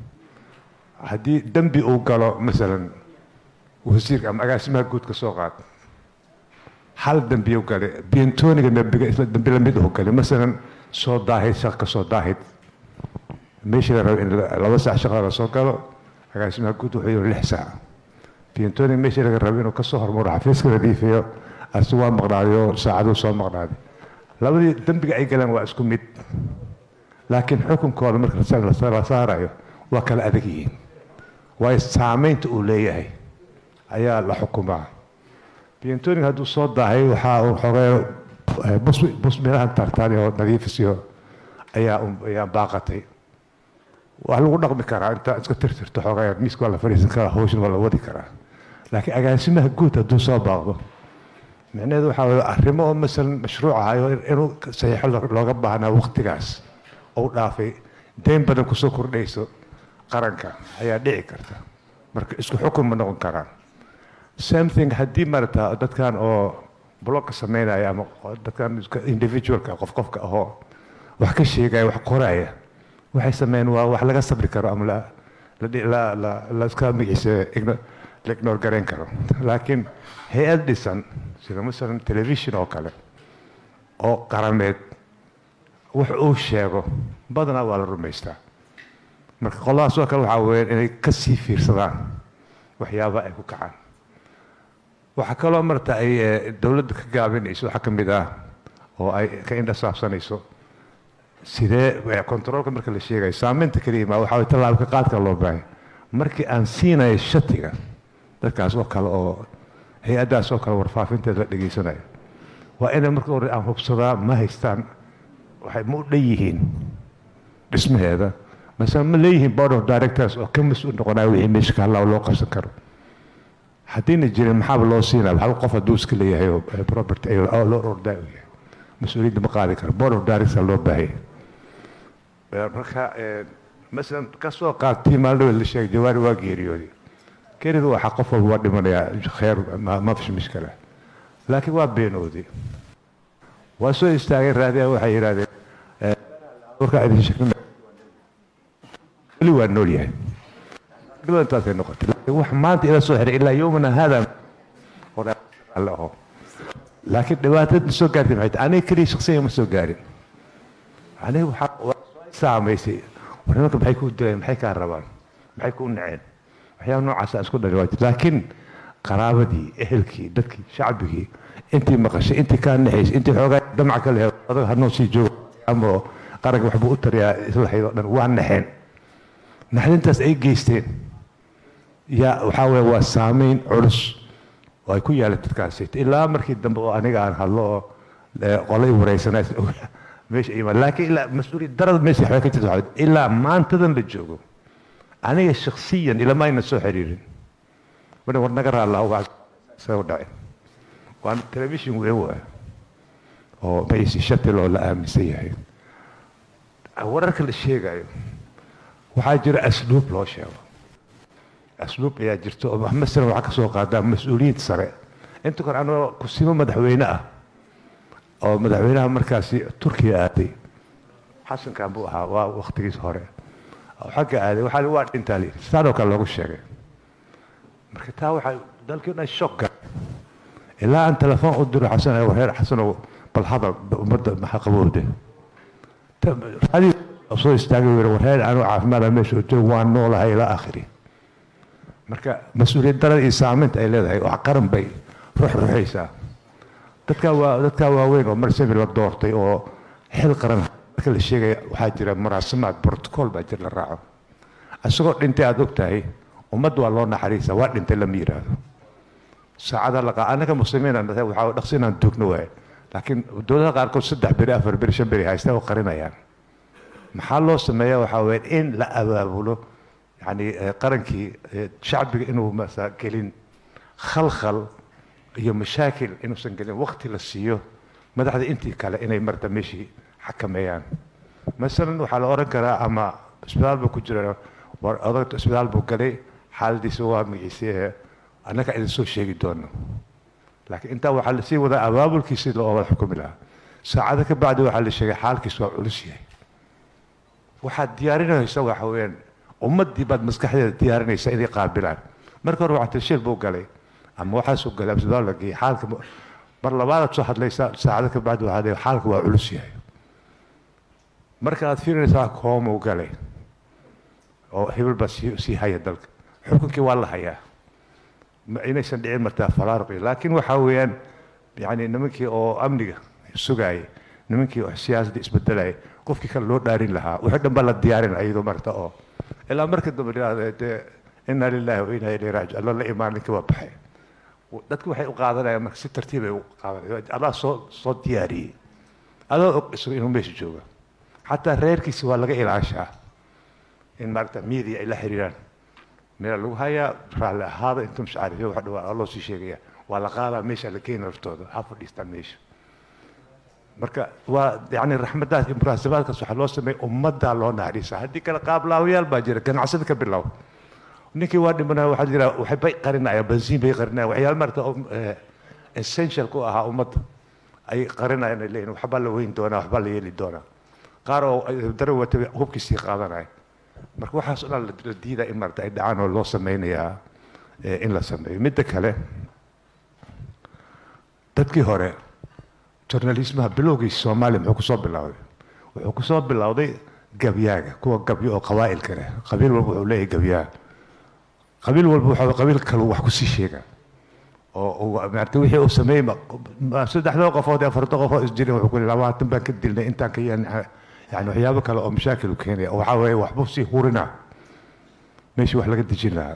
haddii dembi uu galo masalan wasiirka ama agaasimaha guud ka soo qaad hal dembi u galay bientoniga dembiga isla dembi lamid uu galay masalan soo daahid shaq ka soo daahid meeshii la rabo in la- laba saac shaqada la soo galo agaasimaha guud wuxuu yidhi lix saac bientoniga meeshii laga rabo inuu kasoo hormaro xafiiska nadiifiyo asi waa maqnaaday saacaduu soo maqnaaday labadii dembiga ay galeen waa isku mid laakiin xukunkooda marka la- la saarayo waa kala adag yihiin waayo saamaynta uu leeyahay ayaa la xukumaa bientoniga hadduu soo daahay waxaa uu xogay bus bus meelahan tartaan oo nadiifisiyo ayaa un- ayaa baaqatay waa lagu dhaqmi karaa inta iska tirtirto xogay miiska waa la fadhiisan karaa hawshan waa la wadi karaa laakiin agaasimaha guud hadduu soo baaqdo micnaheedu waxaa waye arrimo oo masalan mashruuc ahayo inuu saxiixo lo- looga baahnaa waqtigaas ou dhaafay deyn badan kusoo kordhayso qaranka ayaa dhici karta marka isku xukun ma noqon karaan same thing haddii marata dadkan oo blogka sameynaya ama dadkan iska individualka qof qofka ahoo wax ka sheegaya wax qoraya waxay sameeyeen waa wax laga sabri karo ama la la dhi- la la la iska magaciisa igno- la ignore garayn karo laakiin hay-ad dhisan sida masalan television oo kale oo qarameed wax uu sheego badanaa waa la rumaystaa marka qoladaas oo kale waxaa weeyaan inay ka sii fiirsadaan waxyaabaha ay ku kacaan waxaa kaloo marta ay eh, dowladda ka gaabinayso waxaa ka mid ah oo ay ka indha saabsanayso sidee eh, controolka marka la sheegayo saameynta keliya ma waxaa waye tallaabka qaadka loo baahay markii aan siinayo shatiga dadkaas oo kale oo hay-addaas oo kale warfaafinteeda la dhegaysanayo waa inay marka hore aan hubsadaa ma haystaan waxay ma u dhan yihiin dhismaheeda masala ma leeyihiin board of directors oo ka mas-uul noqonaya wixii meesha ka hadlaa oo loo qabsan karo haddiina jirin maxaaba loo siinaya waxba qof hadduu iska leeyahay oo eh, property ay oo loo ordaa u yahay mas-uuliyadda ma qaadi karo board of directors loo baahaya Eh, marka eh, masalan kasoo qaadtii maalin la sheegay jawaari waa geeriyooday geeridu waxaa qof walba waa dhimanayaa kheer ma ma fish mishkala laakiin waa beenooday waa soo istaageen raadiya waxay yidhahdeen eh, warkaa idin sheegna weli waa nool yahay dhibada intaasay noqotay laakiin wax maanta ila soo xiray ilaa yowmana hada oo dhan alle aho laakiin dhibaatada soo gaartay maxay tahay aniga keliya shaksiyan ma soo gaarin aniga waxaa waa saamaysay war nimanka maxay kuu dileen maxay kaa rabaan maxay kuu naceen waxyaaba noocaasa isku dhali waa jirta laakiin qaraabadii ehelkii dadkii shacbigii intii maqashay intii kaa naxaysay intii xoogaa damac ka lehe adag hanoo sii joogo ama qaranka waxbuu u tariyaa isla hayd oo dhan waa naxeen naxdintaas ay geysteen yaa waxaa weeye waa saameyn culus oo ay ku yaaleen dadkaasi ilaa markii dambe oo aniga aan hadlo oo eh, qolay wareysanaa meesha imaan laakiin ilaa mas-uuliyad darada meesha waxbay ka jirta waxaa weeye, ilaa maantadan la joogo aniga shaksiyan ilama ayna soo xiriirin mar war naga raallaa waa soo dhacay waa telefishin weyn waa oo magaciisi shatil oo la aaminsan yahay wararka la sheegayo waxaa jira asluub loo sheego asluub ayaa jirta oo masalan waxaa ka soo qaadaa mas-uuliyiin sare inta kore anoo kusimo madaxweyne ah oo madaxweynaha markaasi turkiya aaday xasankan buu ahaa waa waktigiis hore oo xagga aaday waxaa waa dhintaa li saanoo kale loogu sheegay marka taa waxaa dalkii dhan shock galay ilaa aan telefoon u diro xasan ay wareer xasanow bal hadal ummadda maxaa qabowde raadi soo istaagay wiri wareer anuu caafimaada meesha u joogo waan noolahay ilaa aakhiri marka mas-uuliyad darada iyo saameynta ay leedahay wax qaran bay ruux ruxaysaa dadkaa waa dadkaa waaweyn oo mar semi la doortay oo xil qaran marka la sheegaya waxaa jira muraasamaad brotocool baa jir la raaco isagoo dhintay aad og tahay ummadda waa loo naxariisa waa dhintay lama yidhaahdo saacada laqa anaga muslimiin aan nahay waxaa dhaqsi inaan duugno waaye laakiin dowladaha qaarkood saddex beri afar beri shan beri haysta oo qarinayaan maxaa loo sameeya waxaa weeye in la abaabulo yani eh, qarankii eh, shacbiga inuu masa gelin khalkhal iyo mashaakil inuusan gelin waqti la siiyo madaxda intii kale inay marta meeshii xakameeyaan masalan waxaa la oran karaa ama isbitaal buu ku jira war odagta isbitaal buu galay xaaladiisa waa magaciisii annaga idin soo sheegi doono laakiin intaa waxaa lasii wadaa abaabulkiisi loo wada xukumi lahaa saacado ka bacdi waxaa la sheegay xaalkiis waa culus yahay waxaad diyaarinaysa waxa weeyaan ummaddii baad maskaxdeeda diyaarinaysa inay qaabilaan marka hore waxaa tashil buu galay ama waxaasuu galay isbitaal la geeyey xaalka ma- mar labaadaad soo hadlaysa saacado ka bacdi waxaa leeyahay xaalka waa culus yahay marka aad fiirinaysaa koomuu galay oo hebel baa sii sii haya dalka xukunkii waa la hayaa ma inaysan dhicin martaa faraaruqi laakiin waxaa weeyaan yani nimankii oo amniga sugaayay nimankii oo siyaasadda isbedelayay qofkii kale loo dhaarin lahaa wixii dhan baa la diyaarin iyadoo marta oo ilaa marka dambe dhahda dee inna lillahi wa inna ilayhi raajic alla la imaan ninkii waa baxay dadku waxay u qaadanayaan marka si tartiib ay u qaadanayaan adaa soo soo diyaariyey adoo og isagu inuu meesha jooga xataa reerkiisi waa laga ilaashaa in maaragta media ay la xiriiraan meel lagu hayaa raalli ahaada inta mashcaariyo wax dhawaa loo sii sheegaya waa la qaadaa meesha la keena laftooda ha fadhiistaan meesha marka waa yani raxmadaas iyo muraasabaadkaas waxaa loo sameeyay ummaddaa loo naxariisa haddii kale qaablaawayaal baa jira ganacsada ka bilow ninkii waa dhimanaya waxaa jira waxay bay qarinayaan bensiin bay qarinayaan waxyaalo maarata oo, eh, essential ku ahaa ummadda ay qarinayaan ay leeyihin waxbaa la weyn doonaa waxbaa la yeeli doonaa qaar oo dara wata hubkiisii qaadanaya marka waxaas oo dhan la la diidaa in maarata ay dhacaan oo loo sameynayaa eh, in la sameeyo midda kale dadkii hore journalismaha bilowgiisa soomaaliya muxuu kusoo bilowday wuxuu kusoo bilowday gabyaaga kuwa gabyo oo qabaa'ilka leh qabiil walba wuxuu leeyahay gabyaa qabiil walba waxaa qabiil kale wax kusii sheega oo uu maarata wixii uu sameeyey ma- ma- saddexdoo qofood iyo afarta qofood isjirin wuxuu ku leeyahay labaatan baan ka dilnay intaan ka yan yani waxyaabo kale oo mashaakil u keenaya oo waxaa weeye waxbuu sii hurina meeshii wax laga dejin lahaa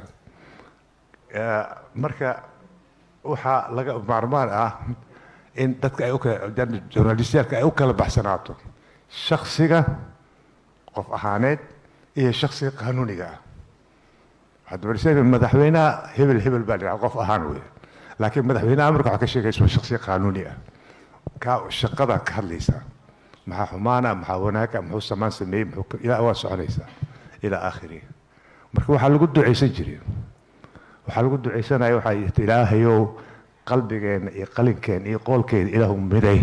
Eh, marka waxaa laga maarmaan ah in dadka ay u kala journalistyaalka ay u kala baxsanaato shaksiga qof ahaaneed iyo shaksiga qanuuniga ah hadda balse madaxweynaha hebel hebel baa la qof ahaan wey laakiin madaxweynaha marka waxaa ka sheegaysa waa shaksi qanuuni ah ka shaqada ka hadlaysa maxaa xumaana maxaa wanaaga muxuu samaan sameeyey muxuu ka- ilaa waa soconaysaa ilaa aakhirihi marka waxaa lagu ducaysan jiray waxaa lagu ducaysanaya waxaa yidhi ilaahayow qalbigeena iyo qalinkeena iyo qoolkeeda ilaahu miday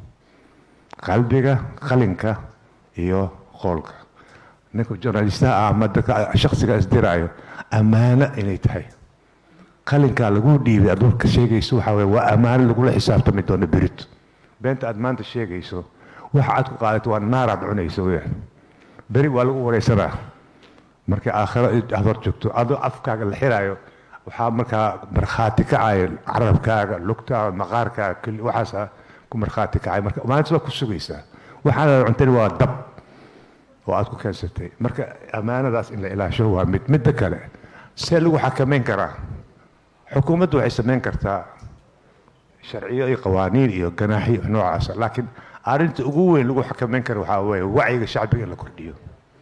qalbiga qalinka iyo qoolka ninka journalistaha ah ama dadka shaksiga isdiraayo ammaano inay tahay qalinkaa lagu dhiibay aad warka sheegayso waxaa weye waa ammaano lagula xisaabtami doono berito beenta aad maanta sheegayso waxa aad ku qaadato waa naaraad cunayso weyaan beri waa lagu wareysanaa markay aakhiro aad hor joogto adoo afkaaga la xiraayo waxaa markaa markhaati kacaya carabkaaga lugtaaga maqaarkaaga kulli waxaasa ku markhaati kacay marka maalintas waa ku sugaysaa waxaana cuntani waa dab oo aad ku keensatay marka ammaanadaas in la ilaasho waa mid midda kale see lagu xakameyn karaa xukuumaddu waxay samayn kartaa sharciyo iyo qawaaniin iyo ganaaxyo noocaasa laakiin arrinta ugu weyn lagu xakameyn kara waxaa weeye wacyiga shacbiga in la kordhiyo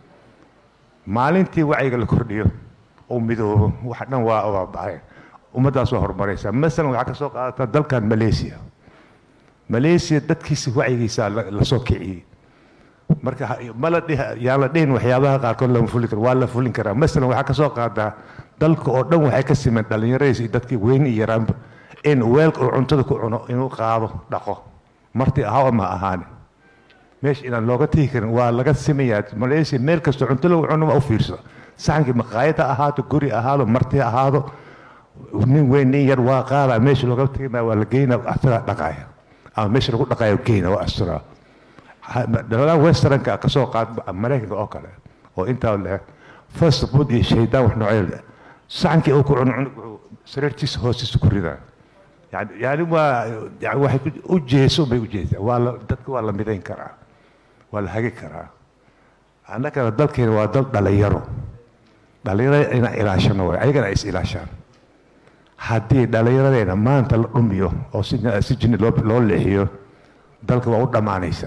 maalintii wacyiga la kordhiyo oo midoobo wax dhan waa waa baxay ummaddaas waa horumaraysaa masalan waxaa ka soo qaadataa dalkan malaysia malaysia dadkiisa wacyigiisa la la soo kiciyey marka ha- ma la dhihi yaan la dhihin waxyaabaha qaarkood lama fulin karo waa la fulin karaa masalan waxaa ka soo qaadaa dalka oo dhan waxay ka simeen dhallinyaradiisa iyo dadkii weyn iyo yaraanba in weelka uu cuntada ku cuno inuu qaado dhaqo marti ahaa oo ma ahaani meesha inaan looga tegi karin waa laga simayaa malaysia meel kastoo cunto lagu cuno ma u fiirso saxankii maqaayad ha ahaato guri ahaado marti ha ahaado nin weyn nin yar waa qaadaa meesha looga tegi maayo waa la geynaa asagaa dhaqaaya ama meesha lagu dhaqaayo geyna waa asturaa daladan westernka ka soo qaad maraykanka oo kale oo intaa leh first food iyo shaydaan wax noocyo leh saxankii uu ku cuno cunug wuxuu sariirtiisa hoostiisa ku ridaa yani yani waa yani waxay ku- u jeeso bay u jeesaa waa la dadka waa la midayn karaa waa la hagi karaa annagana dalkeena waa dal dhalinyaro dhalinyarada inaan ilaashano waay ayagana ay is ilaashaan haddii dhallinyaradeenna maanta la dhumiyo oo si si jinni loo loo leexiyo dalka waa u dhammaanaysa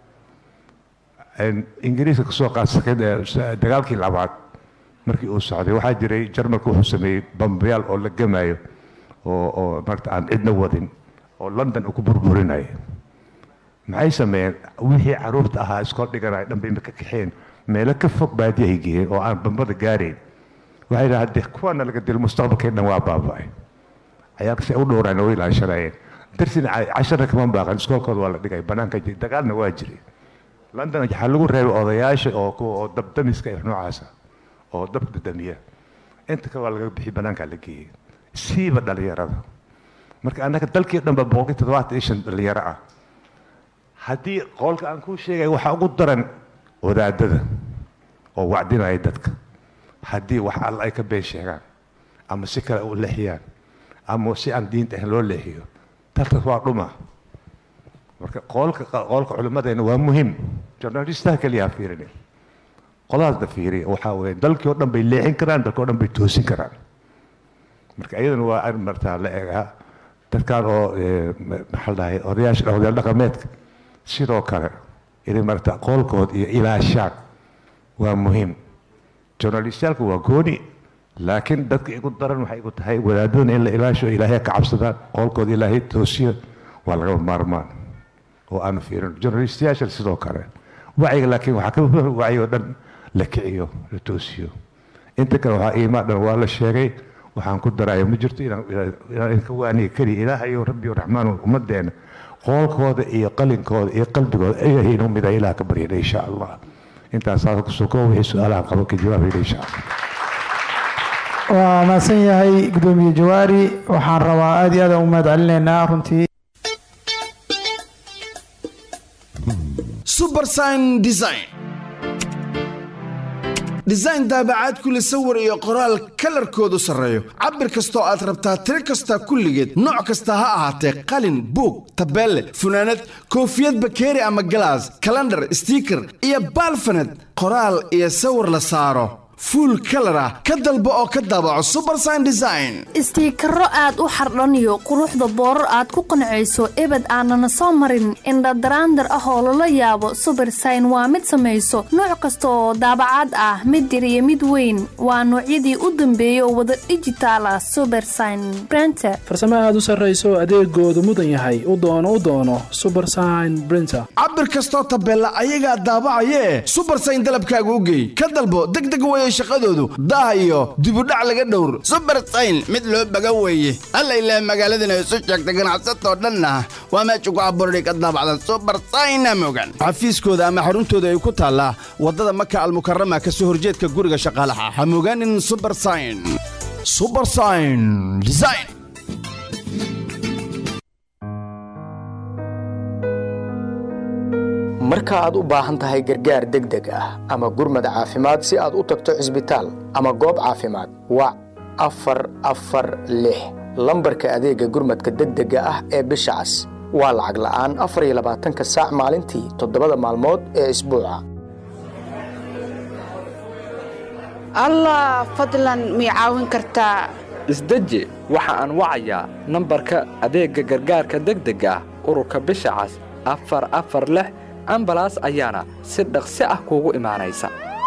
ingiriiska kasoo qaadsakeed dagaalkii labaad markii uu socday waxaa jiray jarmalka wuxuu sameeyey bambayaal oo la gemayo oo oo marta aan cidna wadin oo london uu ku burburinaya maxay sameeyeen wixii caruurta ahaa iskool dhiganaya dhan bay ka kaxeen meelo ka fog baadi ay geeyeen oo aan bambada gaarayn waxay dhaha haddii kuwana laga dilo mustaqbalkay dhan waa baaba'ay ayaa si u dhowraan oo ilaashanayeen darsina cashara kama baaqan iskoolkooda waa la dhigay banaanka jiri dagaalna waa jiray london waxaa lagu reebay odayaasha oo kuwa oo dabdamiska iyo noocaasa oo dabka damiya inta kale waa laga bixi banaankaa la geeyey siiba dhalinyarada marka annaga dalkii dhanba boqolkii toddobaatan iyo shan dhalinyaro ah haddii qoolka aan kuu sheegay waxaa ugu daran wadaadada oo wacdinaya dadka haddii wax alla ay ka been sheegaan ama si kale u leexiyaan ama si aan diinta ahayn loo leexiyo dalkaas waa dhuma marka qoolka qoolka culimmadeena waa muhiim journalistaha keliya ha fiirin qoladaasna fiiriya waxaa weeye dalkii oo dhan bay leexin karaan dalkii oo dhan bay toosin karaan marka iyadana waa arrin martaa la egaa dadkan oo maxaa la dhahay odayaasha odayaal dhaqameedka sidoo kale inay marata qoolkood iyo ilaashaan waa muhiim journalistaalku waa gooni laakiin dadka igu daran waxay igu tahay wadaadadana in la ilaasho ilaahay ka cabsadaan qoolkooda ilaahay toosiyo waa lagama maarmaan oo aanu fiirin journalistayaasha sidoo kale wacyiga laakiin waxaa ka muhiim wacyiga dhan la kiciyo la toosiyo inta kale waxaa iimaan dhan waa la sheegay waxaan ku daraya ma jirto inaan inaan ka waaniga keliya ilaahayo rabbiyo raxmaan ummadeena qoolkooda iyo qalinkooda iyo qalbigooda ayahay inuu mida ilaah ka baryana insha allah intaas saasa kusoo koo wixii su-aalahan qabo ka jawaabayna insha allah waa mahadsan yahay gudoomiye jawaari waxaan rabaa aad iyo aad aan u mahad celinaynaa runtii subersign design design daabacaad kule sawir iyo qoraal kalarkoodu sarreeyo cabir kastoo aad rabtaa tiro kasta kulligeed nooc kasta ha ahaatee qalin buug tabeelle funaanad koofiyad bakeeri ama galaas kalandhar stiiker iyo baalfaned qoraal iyo sawir la saaro fuul kalar ah ka dalbo oo ka daabaco subersign design istiikaro aad u xardhaniyo quruxda boorar aad ku qancayso ebed aanana soo marin indhadaraandar ah oo lala yaabo subersign waa mid samayso nooc kasta oo daabacaad ah mid yar iyo mid weyn waa noocyadii u dambeeyay oo wada dhijitaal ah subersign brenter farsamo aad u sarrayso adeegoodu mudan yahay u doono u doono subersign brinter cabir kastoo tabeella ayagaa daabacayee subersign dalabkaaga u geey ka dalbo degdeg weye shaqadoodu daah iyo dibudhac laga dhowr subersayn mid loo baga weeye alla ilaah magaaladan ay isu sheegta ganacsatoo dhanna waa meesha ku abuurday ka daabacdan subersayna mogan xafiiskooda ama xaruntooda ay ku taallaa waddada maka almukarama ka soo horjeedka guriga shaqaalaha ha mogaanin subersayn subersayn design marka aad u baahan tahay gargaar degdeg ah ama gurmad caafimaad si aad u tagto cisbitaal ama goob caafimaad wac afar afar lix lambarka adeegga gurmadka degdega ah ee bisha cas waa lacag la'aan afar iyo labaatanka saac maalintii toddobada maalmood ee isbuuca allah fadlan mii caawin kartaa isdeji waxa aan wacayaa nambarka adeegga gargaarka degdega ah ururka bisha cas afar afar lix ambalaas ayaana si dhaqsi ah kuugu imaanaysa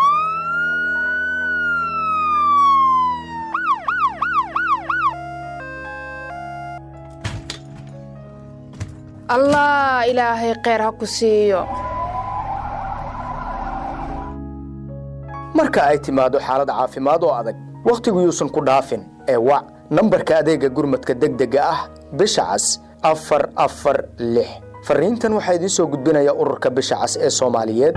allah ilaahay kheyr ha ku siiyo marka ay timaado xaalad caafimaad oo adag wakhtigu yuusan ku dhaafin ee wac nambarka adeegga gurmadka degdega ah bisha cas afar afar lix fariintan waxaa idiin soo gudbinaya ururka bisha cas ee soomaaliyeed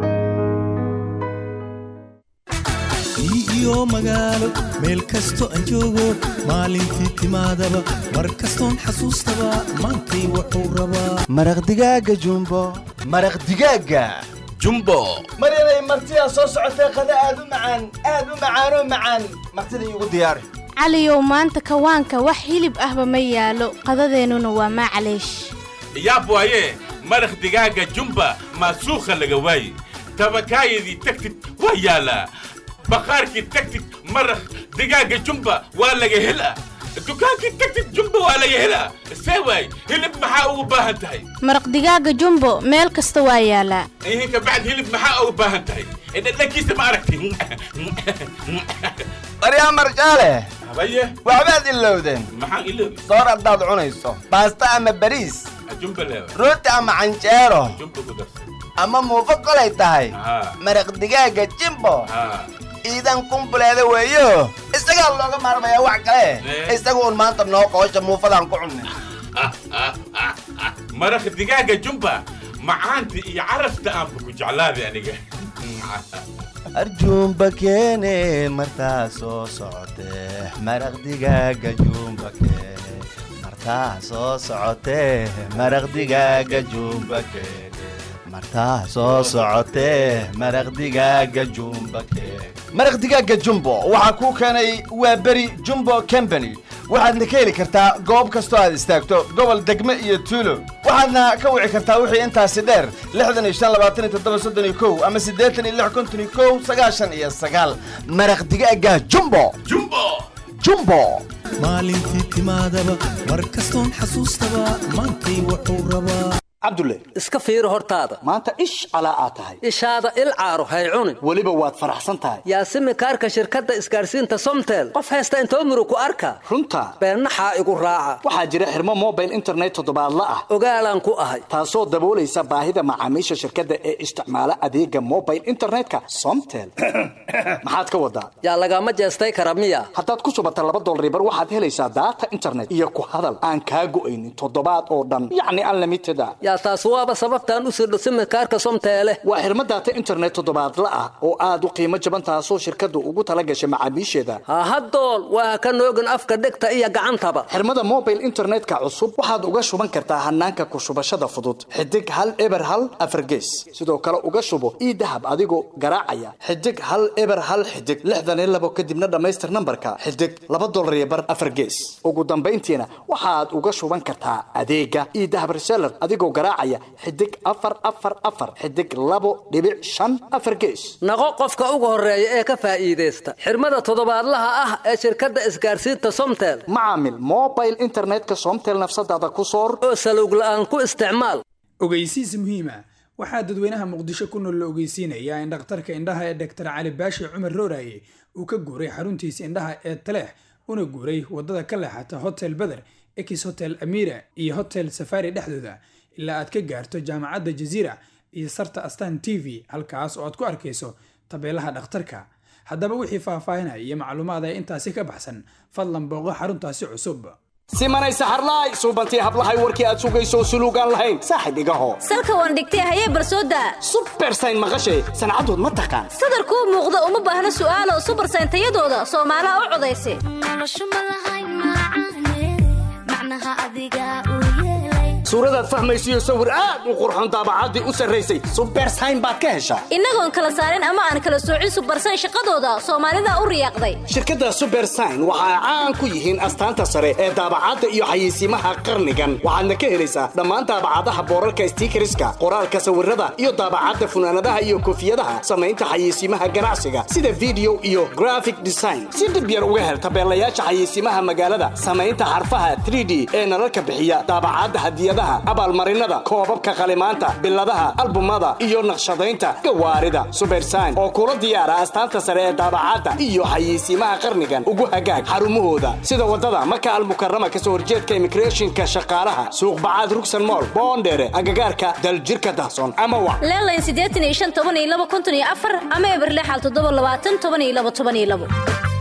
iyo magaalo meel kasto aan joogo maalintii timaadaba mar kastoon xasuustaba maantay wuxuu rabaa maraq digaaga jumbo maraq digaaga jumbo maryanay martidaa soo socotee qada aad u macaan aad u macaanoo macaan martida iigu diyaari caliyow maanta kawaanka wax hilib ahba ma yaalo qadadeennuna waa maclaysh yaab waaye maraq digaaga jumba maa suuqa laga waaye tabakaayadii tagtid waa yaalaa baqaarkii tagtid maraq digaaga jumba waa laga helaa dukaankii tagtid jumba waa laga helaa see waay hilib maxaa ugu baahan tahay maraq digaaga jumbo meel kasta waa yaalaa ihinka bacd hilib maxaa ugu baahan tahay dhadhankiisa ma aragti baryaa marshaale habaye waxbaad ilowdeen maxaan iloobi soor haddaad cunayso baasta ama bariis jumba leewa rooti ama canjeero jumba ku darsan ama muufo kolay tahay haa maraq digaaga jimbo haa iidan kumbuleeda weeyo isagaa looga maarmayaa wax kale Eh. isaga un maanta noo qoosha muufadaan ku cunnay maraq digaaga jumba macaanta iyo carafta aanba ku jeclaaday aniga arjuumba keene martaa soo socotee maraq digaaga juumba keene martaa soo socotee maraq digaaga juumba keene martaa soo socotee maraq digaaga juumba keene maraq digaaga jumbo waxaa kuu keenay waa beri jumbo company waxaadna ka heli kartaa goob kastoo aad istaagto gobol degme iyo tuulo waxaadna ka wici kartaa wixii intaasi dheer lixdan iyo shan labaatan iyo toddoba soddon iyo kow ama siddeetan iyo lix konton iyo kow sagaashan iyo sagaal maraq digaaga jumbo jumbo jumbo maalintii timaadaba mar kastoon xasuustaba maantay wuxuu rabaa cabdulle iska fiiri hortaada maanta ish calaa aad tahay ishaada il caaro hay cunin weliba waad faraxsan tahay yaasimi kaarka shirkadda isgaarsiinta somtel qof haysta intoo murug ku arka runta beennaxaa igu raaca waxaa jira xirmo mobile internet toddobaadla ah ogaalaan ku ahay taasoo daboolaysa baahida macaamiisha shirkadda ee isticmaala adeega mobile internetka somtel maxaad ka wadaa yaa lagama jeestay kara miya haddaad ku subata laba dolaribar waxaad helaysaa daata internet iyo ku hadal aan kaa go'aynin toddobaad oo dhan yacni unlimited a yaa taas waaba sababtaan u sirdho simikaarka somteele waa xirmo daata internet toddobaadla ah oo aad u qiimo jaban taasoo shirkaddu ugu tala gashay macaamiisheeda hahadool waa ka noogin afka dhegta iyo gacantaba xirmada mobile internetka cusub waxaad uga shuban kartaa hanaanka ku shubashada fudud xidig hal eber hal afargees sidoo kale uga shubo ii dahab adigoo garaacaya xidig hal eber hal xidig lixdan iyo labo kadibna dhammaystir nambarka xidig laba dolar iyo bar afargees ugu dambayntiina waxaad uga shuban kartaa adeega ii dahab reseller adigoo garaacaya xidig afar afar afar xidig labo dhibic shan afar gees naqo qofka ugu horeeya ee ka faa'iidaysta xirmada toddobaadlaha ah ee shirkadda isgaarsiinta somtel macaamil mobile internetka somtel nafsadaada ku soor oo salowg la'aan ku isticmaal ogeysiis muhiima waxaa dadweynaha muqdisho ku nool la ogeysiinayaa in dhakhtarka indhaha ee dhaktar cali baashi cumar rooraye uu ka guuray xaruntiisa indhaha ee taleex una guuray wadada ka leexata hotel beder ex hotel amira iyo hotel safari dhexdooda ilaa aad ka gaarto jaamacadda jaziira iyo sarta astan t v halkaas oo aad ku arkayso tabeelaha dhakhtarka haddaba wixii faahfaahinaya iyo macluumaad ee intaasi ka baxsan fadlan booqo xaruntaasi cusub simanay saxarlaay suubantii hablahay warkii aad sugayso suluugaan lahayn saaxib igaho salka waan dhigtay hayee barsooda subersayn maqashay sancadood ma taqaan sadarkuu muuqda uma baahna su'aalo subersayn tayadooda soomaalaha u codaysa suuradaad fahmaysiyo sawir aad u qurxon daabacaddii u sarraysay subersayn baad ka heshaa innagoon kala saarin ama aan kala soocin subersayn shaqadooda soomaalida u riyaaqday shirkadda subersign waxa ay caan ku yihiin astaanta sare ee daabacadda iyo xayeysiimaha qarnigan waxaadna ka helaysaa dhammaan daabacadaha boorarka stiikariska qoraalka sawirada iyo daabacadda funaanadaha iyo koofiyadaha samaynta xayeysiimaha ganacsiga sida video iyo graphic design si dhib yar uga hel tabeelayaasha xayeysiimaha magaalada samaynta xarfaha 3d ee nalalka bixiya daabacadda hadiyadaha abaalmarinada koobabka qalimaanta biladaha albumada iyo naqshadaynta gawaarida subersign oo kula diyaara astaanta sare ee daabacadda iyo xayeysiimaha qarnigan ugu hagaag xarumahooda sida wadada maka almukarama kasoo horjeedka immigrationka shaqaalaha suuq bacaad rugsan mool boondheere agagaarka daljirka dahsoon ama wa leelayn siddeetan iyo shan toban iyo laba konton iyo afar ama eberlexal toddoba labaatan toban iyo laba toban iyo labo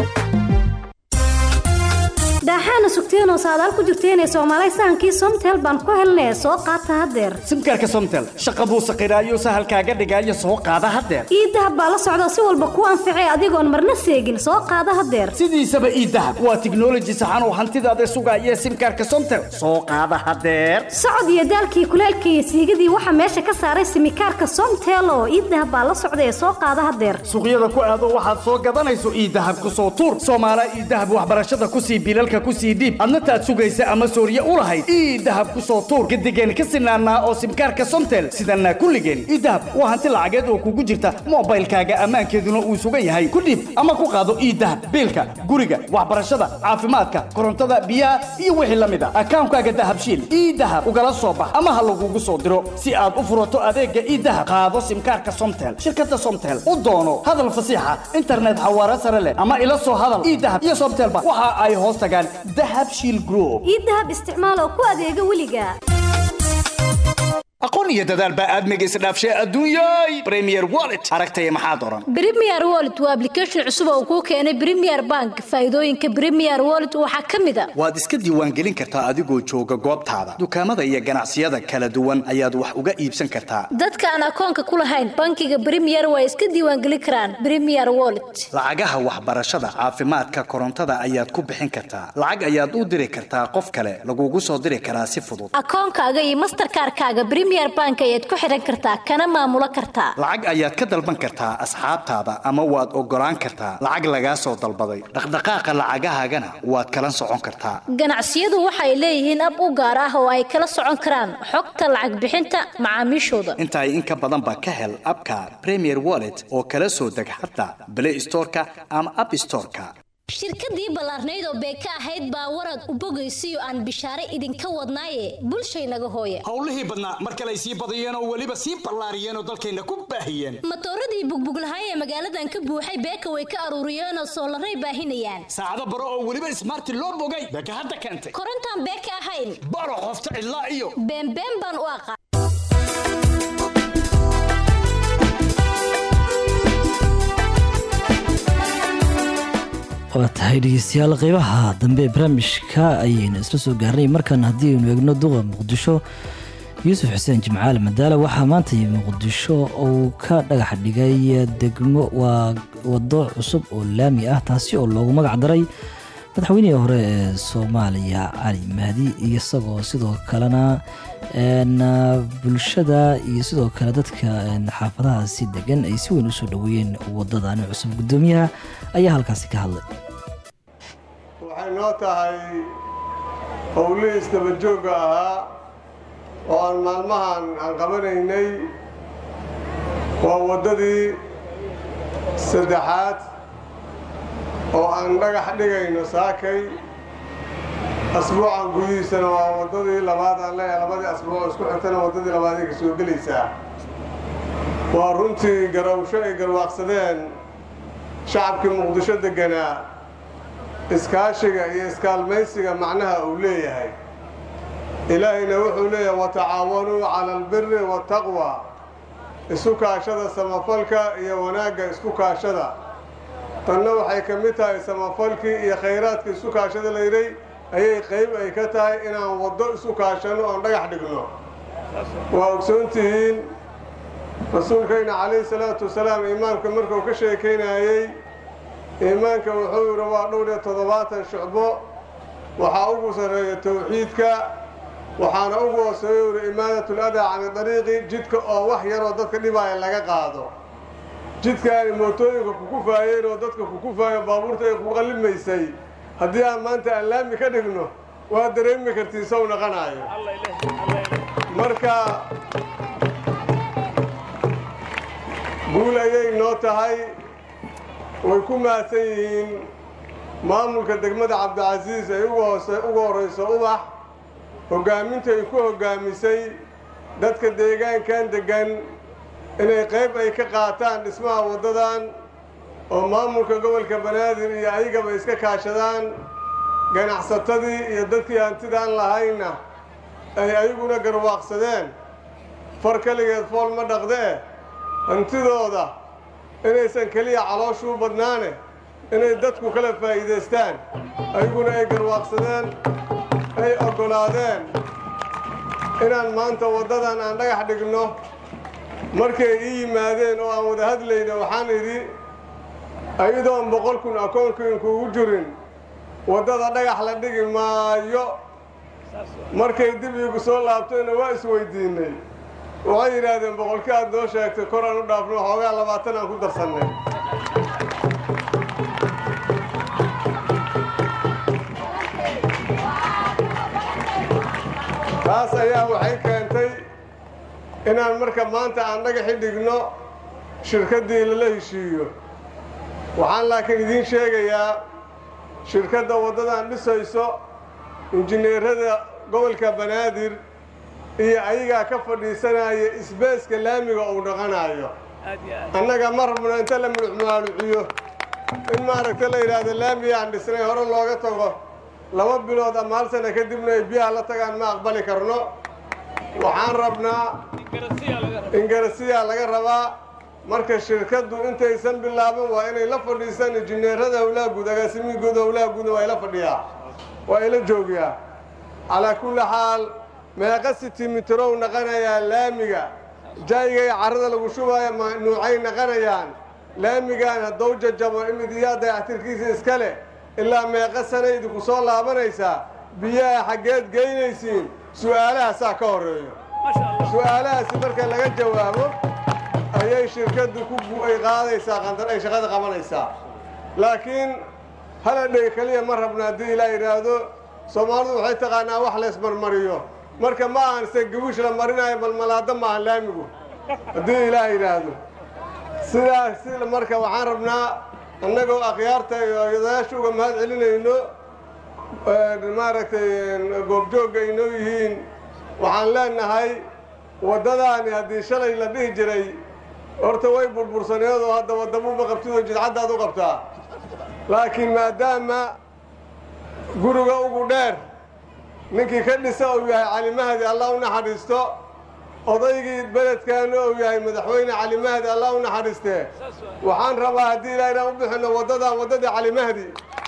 daaxaana sugteenoo saadaal ku jirteenee soomaalay sahankii somtel baan ku helnee soo qaata haddeer simkaarka somtel shaqa buu saqiraayo sahalkaaga dhigaayo soo qaada haddeer iidahab baa la socda si walba ku anficay adigoon marna seegin soo qaada haddeer sidiisaba iidahab waa tiknoloji saxan oo hantidaada sugaaya simkaarka somtel soo qaada haddeer socod iyo daalkii kuleelkii iyo siigadii waxaa meesha ka saaray simikaarka somtel oo iidahab baa la socda ee soo qaada haddeer suuqyada ku aado waxaad soo gadanayso iidahab ku soo tuur soomaala iidahab waxbarashada kusii bilalka ku sii dhiib adna taad sugaysa ama sooriye u lahayd ii dahab ku soo tuur gadigeen ka sinaanaa oo simkaarka somtel sidanaa kulligeen ii dahab waa hanti lacageed oo kugu jirta moobaylkaaga ammaankeeduna uu sugan yahay ku dhiib ama ku qaado ii dahab biilka guriga waxbarashada caafimaadka korontada biyaha iyo wixii la mid a akaankaaga dahabshiil ii dahab ugala soo bax ama ha lagugu soo diro si aad u furato adeega ii dahab qaado simkaarka somtel shirkada somtel u doono hadal fasiixa internet xawaare sare leh ama ila soo hadal ii dahab iyo somtelba waxa ay hoos tagaan dahab shiil group ii dahab isticmaal oo ku adeega weliga aqoon iyo dadaal baa aadmiga isdhaafshay adduunyay premier wallet aragtaya maxaad oran Premier Wallet waa application cusub oo kuu keenay Premier Bank. Faa'iidooyinka Premier Wallet waxaa ka mid ah waad iska diiwaangelin kartaa adigoo jooga goobtaada dukaamada iyo ganacsiyada kala duwan ayaad wax uga iibsan kartaa dadka aan akoonka ku lahayn bankiga Premier way iska diiwaangelin karaan Premier Wallet. lacagaha waxbarashada caafimaadka korontada ayaad ku bixin kartaa lacag ayaad u diri kartaa qof kale lagugu soo diri karaa si fudud Akoonkaaga iyo Mastercard-kaaga Premier Bank ayaad ku xiran kartaa kana maamulo kartaa. lacag ayaad ka dalban kartaa asxaabtaada ama waad ogolaan kartaa lacag lagaa soo dalbaday dhaqdhaqaaqa lacagahaagana waad kala socon kartaa Ganacsiyadu waxay leeyihiin ab u gaar ah oo ay kala socon karaan xogta lacag bixinta macaamiishooda. intaay in ka badan ba ka hel abka premier wallet oo kala soo deg xataa play storeka ama app storeka shirkadii ballaarnayd oo beeka ahayd baa warad u bogaysiyo aan bishaare idinka wadnaaye bulshaynaga hooya howlihii badnaa mar kale ay sii badiyeen oo weliba sii ballaariyeen oo dalkayna ku baahiyeen matooradii bugbuglahay ee magaaladan ka buuxay beeka way ka aruuriyeenoo soolaray baahinayaan saacado baro oo weliba ismaarti loo bogay beeka hadda keentay korontaan beeka ahayn baro qofta cidlaa iyo beenbeen baan u aqaan waa tahay dhegeystayaal qeybaha dambe ee barnaamijka ayaynu isla soo gaarnay markan haddii aynu eegno duqa muqdisho yuusuf xuseen jimcaale madaale waxaa maanta muqdisho uu ka dhagax dhigay degmo waa wado cusub oo laami ah taasi oo loogu magac daray madaxweynihii hore ee soomaaliya cali mahdi iyo isagoo sidoo kalena bulshada iyo sidoo kale dadka xaafadaha si degan ay si weyn usoo dhaweeyeen wadadani cusub gudoomiyaha ayaa halkaasi ka hadlay waxay noo tahay howlihii isdabajoogga ahaa oo aan maalmahan aan qabanaynay waa waddadii saddexaad oo aan dhagax dhigayno saakay asbuucan gudihiisana waa waddadii labaad aan leeyahay labadii asbuuc isku xigtana waddadii labaad ay ka soo gelaysaa waa runtii garawsho ay garwaaqsadeen shacabkii muqdisho degganaa iskaashiga iyo iskaalmaysiga macnaha uu leeyahay ilaahayna wuxuu leeyahay watacaawanuu cala albiri waataqwa isu kaashada samafalka iyo wanaagga isku kaashada tanna waxay ka mid tahay samafalkii iyo khayraadka isu kaashada layidhay ayay qayb ay ka tahay inaan waddo isu kaashanno oon dhagax dhigno waa ogsoon tihiin rasuulkayna calayhi salaatu wasalaam iimaanka markuu ka sheekaynayey iimaanka wuxuu yidhi waa dhowr iyo toddobaatan shucbo waxaa ugu sarreeya tawxiidka waxaana ugu hooseeya yidhi imaadatul adaa cani dariiqi jidka oo wax yaroo dadka dhibaaya laga qaado jidkaani mootooyinka kukufaayeen oo dadka kukufaayo baabuurta ay ku qallimaysay haddii aan maanta aan laami ka dhigno waa dareemi kartiin sow naqanaayo marka guul ayay noo tahay way ku mahadsan yihiin maamulka degmada cabdicasiis ay uga horrayso ubax hoggaaminta ay ku hoggaamisay dadka deegaankan deggan inay qayb ay ka qaataan dhismaha waddadan oo maamulka gobolka banaadir iyo ayagaba iska kaashadaan ganacsatadii iyo dadkii hantidaan lahaynna ay ayaguna garwaaqsadeen far keligeed fool ma dhaqdee hantidooda inaysan keliya calooshuu badnaane inay dadku kala faa'iidaystaan ayaguna ay garwaaqsadeen ay oggolaadeen inaan maanta waddadan aan dhagax dhigno markay ii yimaadeen oo aan wada hadlayna waxaan idhi ayadoon boqol kun akoonkiinkuugu jirin waddada dhagax la dhigi maayo markay dib iigu soo laabtayna waa isweydiinnay waxay yidhaahdeen boqolkii aad noo sheegtay kor aan u dhaafno xoogaa labaatan aan ku darsannay taas ayaa waxay keentay inaan marka maanta aan dhagaxi dhigno shirkaddii lala heshiiyo waxaan laakiin idiin sheegayaa shirkadda waddadan dhisayso injineerada gobolka banaadir iyo ayagaa ka fadhiisanaya isbeeska laamiga uu dhaqanayo annaga ma rabno inta la muluxmaaluciyo in maaragta la yidhaahdo laamiga aan dhisnay hore looga tago laba bilood ama hal sana kadibna ay biyaha la tagaan ma aqbali karno waxaan rabnaa ingarasiyaa laga rabaa marka shirkaddu intaysan bilaaban waa inay la fadhiistaan injineerada howlaha guud agaasimihii guud howlaha guudna waa ila fadhiyaa waa ila joogiyaa calaa kulli xaal meeqa sitimitrow naqanayaa laamiga jaayga iyo carrada lagu shubaayo ma nuucay naqanayaan laamigaan haddou jajabo imid iyaa dayactirkiisa iska leh ilaa meeqa sana idinku soo laabanaysaa biyaha xaggeed geynaysiin su'aalahaasaa ka horreeyo su'aalahaasi marka laga jawaabo ayay shirkaddu ku ay qaadaysaa qandar ay shaqada qabanaysaa laakiin haladhey keliya ma rabna haddii ilaa yidhaahdo soomaalidu waxay taqaanaa wax laysmarmariyo marka ma ahan se gawish la marinayo malmalaado ma ahan laamigu haddii ilaah yidhaahdo sidaas si marka waxaan rabnaa annagoo akhyaarta iyo odayaasha uga mahad celinayno maaragtay goobjoogga inoo yihiin waxaan leenahay waddadaani haddii shalay la dhihi jiray horta way burbursaneed oo hadda waddamuba qabtidoo jidcaddaad u qabtaa laakiin maadaama guriga ugu dheer ninkii ka dhisa uu yahay cali mahdi allah u naxariisto odaygii beledkaana uu yahay madaxweyne cali mahdi allah u naxariistee waxaan rabaa haddii ilaa inaan u bixinno waddadan waddadii cali mahdi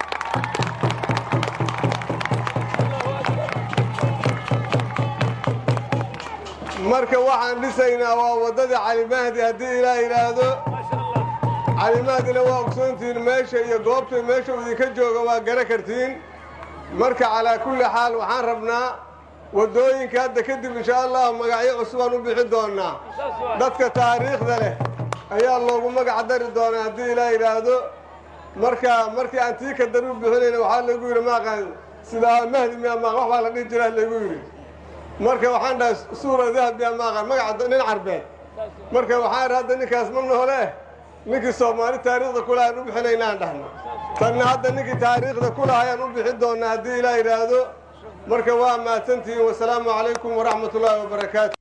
marka waxaan dhisaynaa waa waddadii cali mahdi haddii ilaa yidhaahdo cali mahdina waa ogsoontihiin meesha iyo goobta meesha uu idinka jooga waa gara kartiin marka calaa kulli xaal waxaan rabnaa waddooyinka hadda kadib insha allahu magacyo cusubaan u bixi doonaa dadka taariikhda leh ayaa loogu magac dari doonaa haddii ilaa yidhaahdo marka markii aan tii ka dar u bixinayna waxaa laygu yidhi maaqaan sidaa mahdi miya maaq wax baa la dhihi jiraa laygu yidhi marka waxaan dhahay suura dahab miya maaqaan magaca nin carbeed marka waxaan idhi hadda ninkaas ma noole ninkii soomaali taariikhda kulaha aan u bixinaynaan dhahno tanna hadda ninkii taariikhda kulaha ayaan u bixin doonaa haddii ilaa yidhaahdo marka waa mahadsantihiin wasalaamu calaykum waraxmat ullaahi wabarakaatu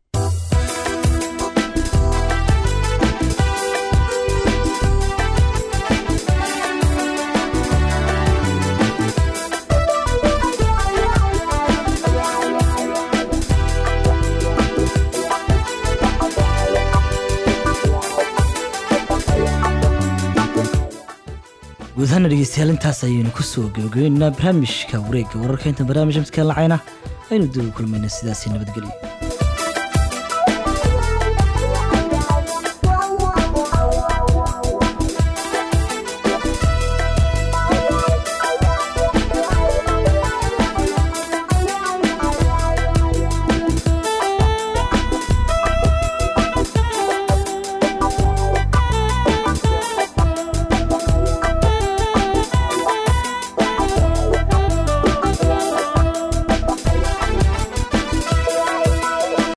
guud ahaana dhegeystayaal intaas ayaynu kusoo gabagabeynaa barnaamijka wareegga wararka inta barnaamij amskaan lacayna aynu dib u kulmayna sidaasi nabadgelyo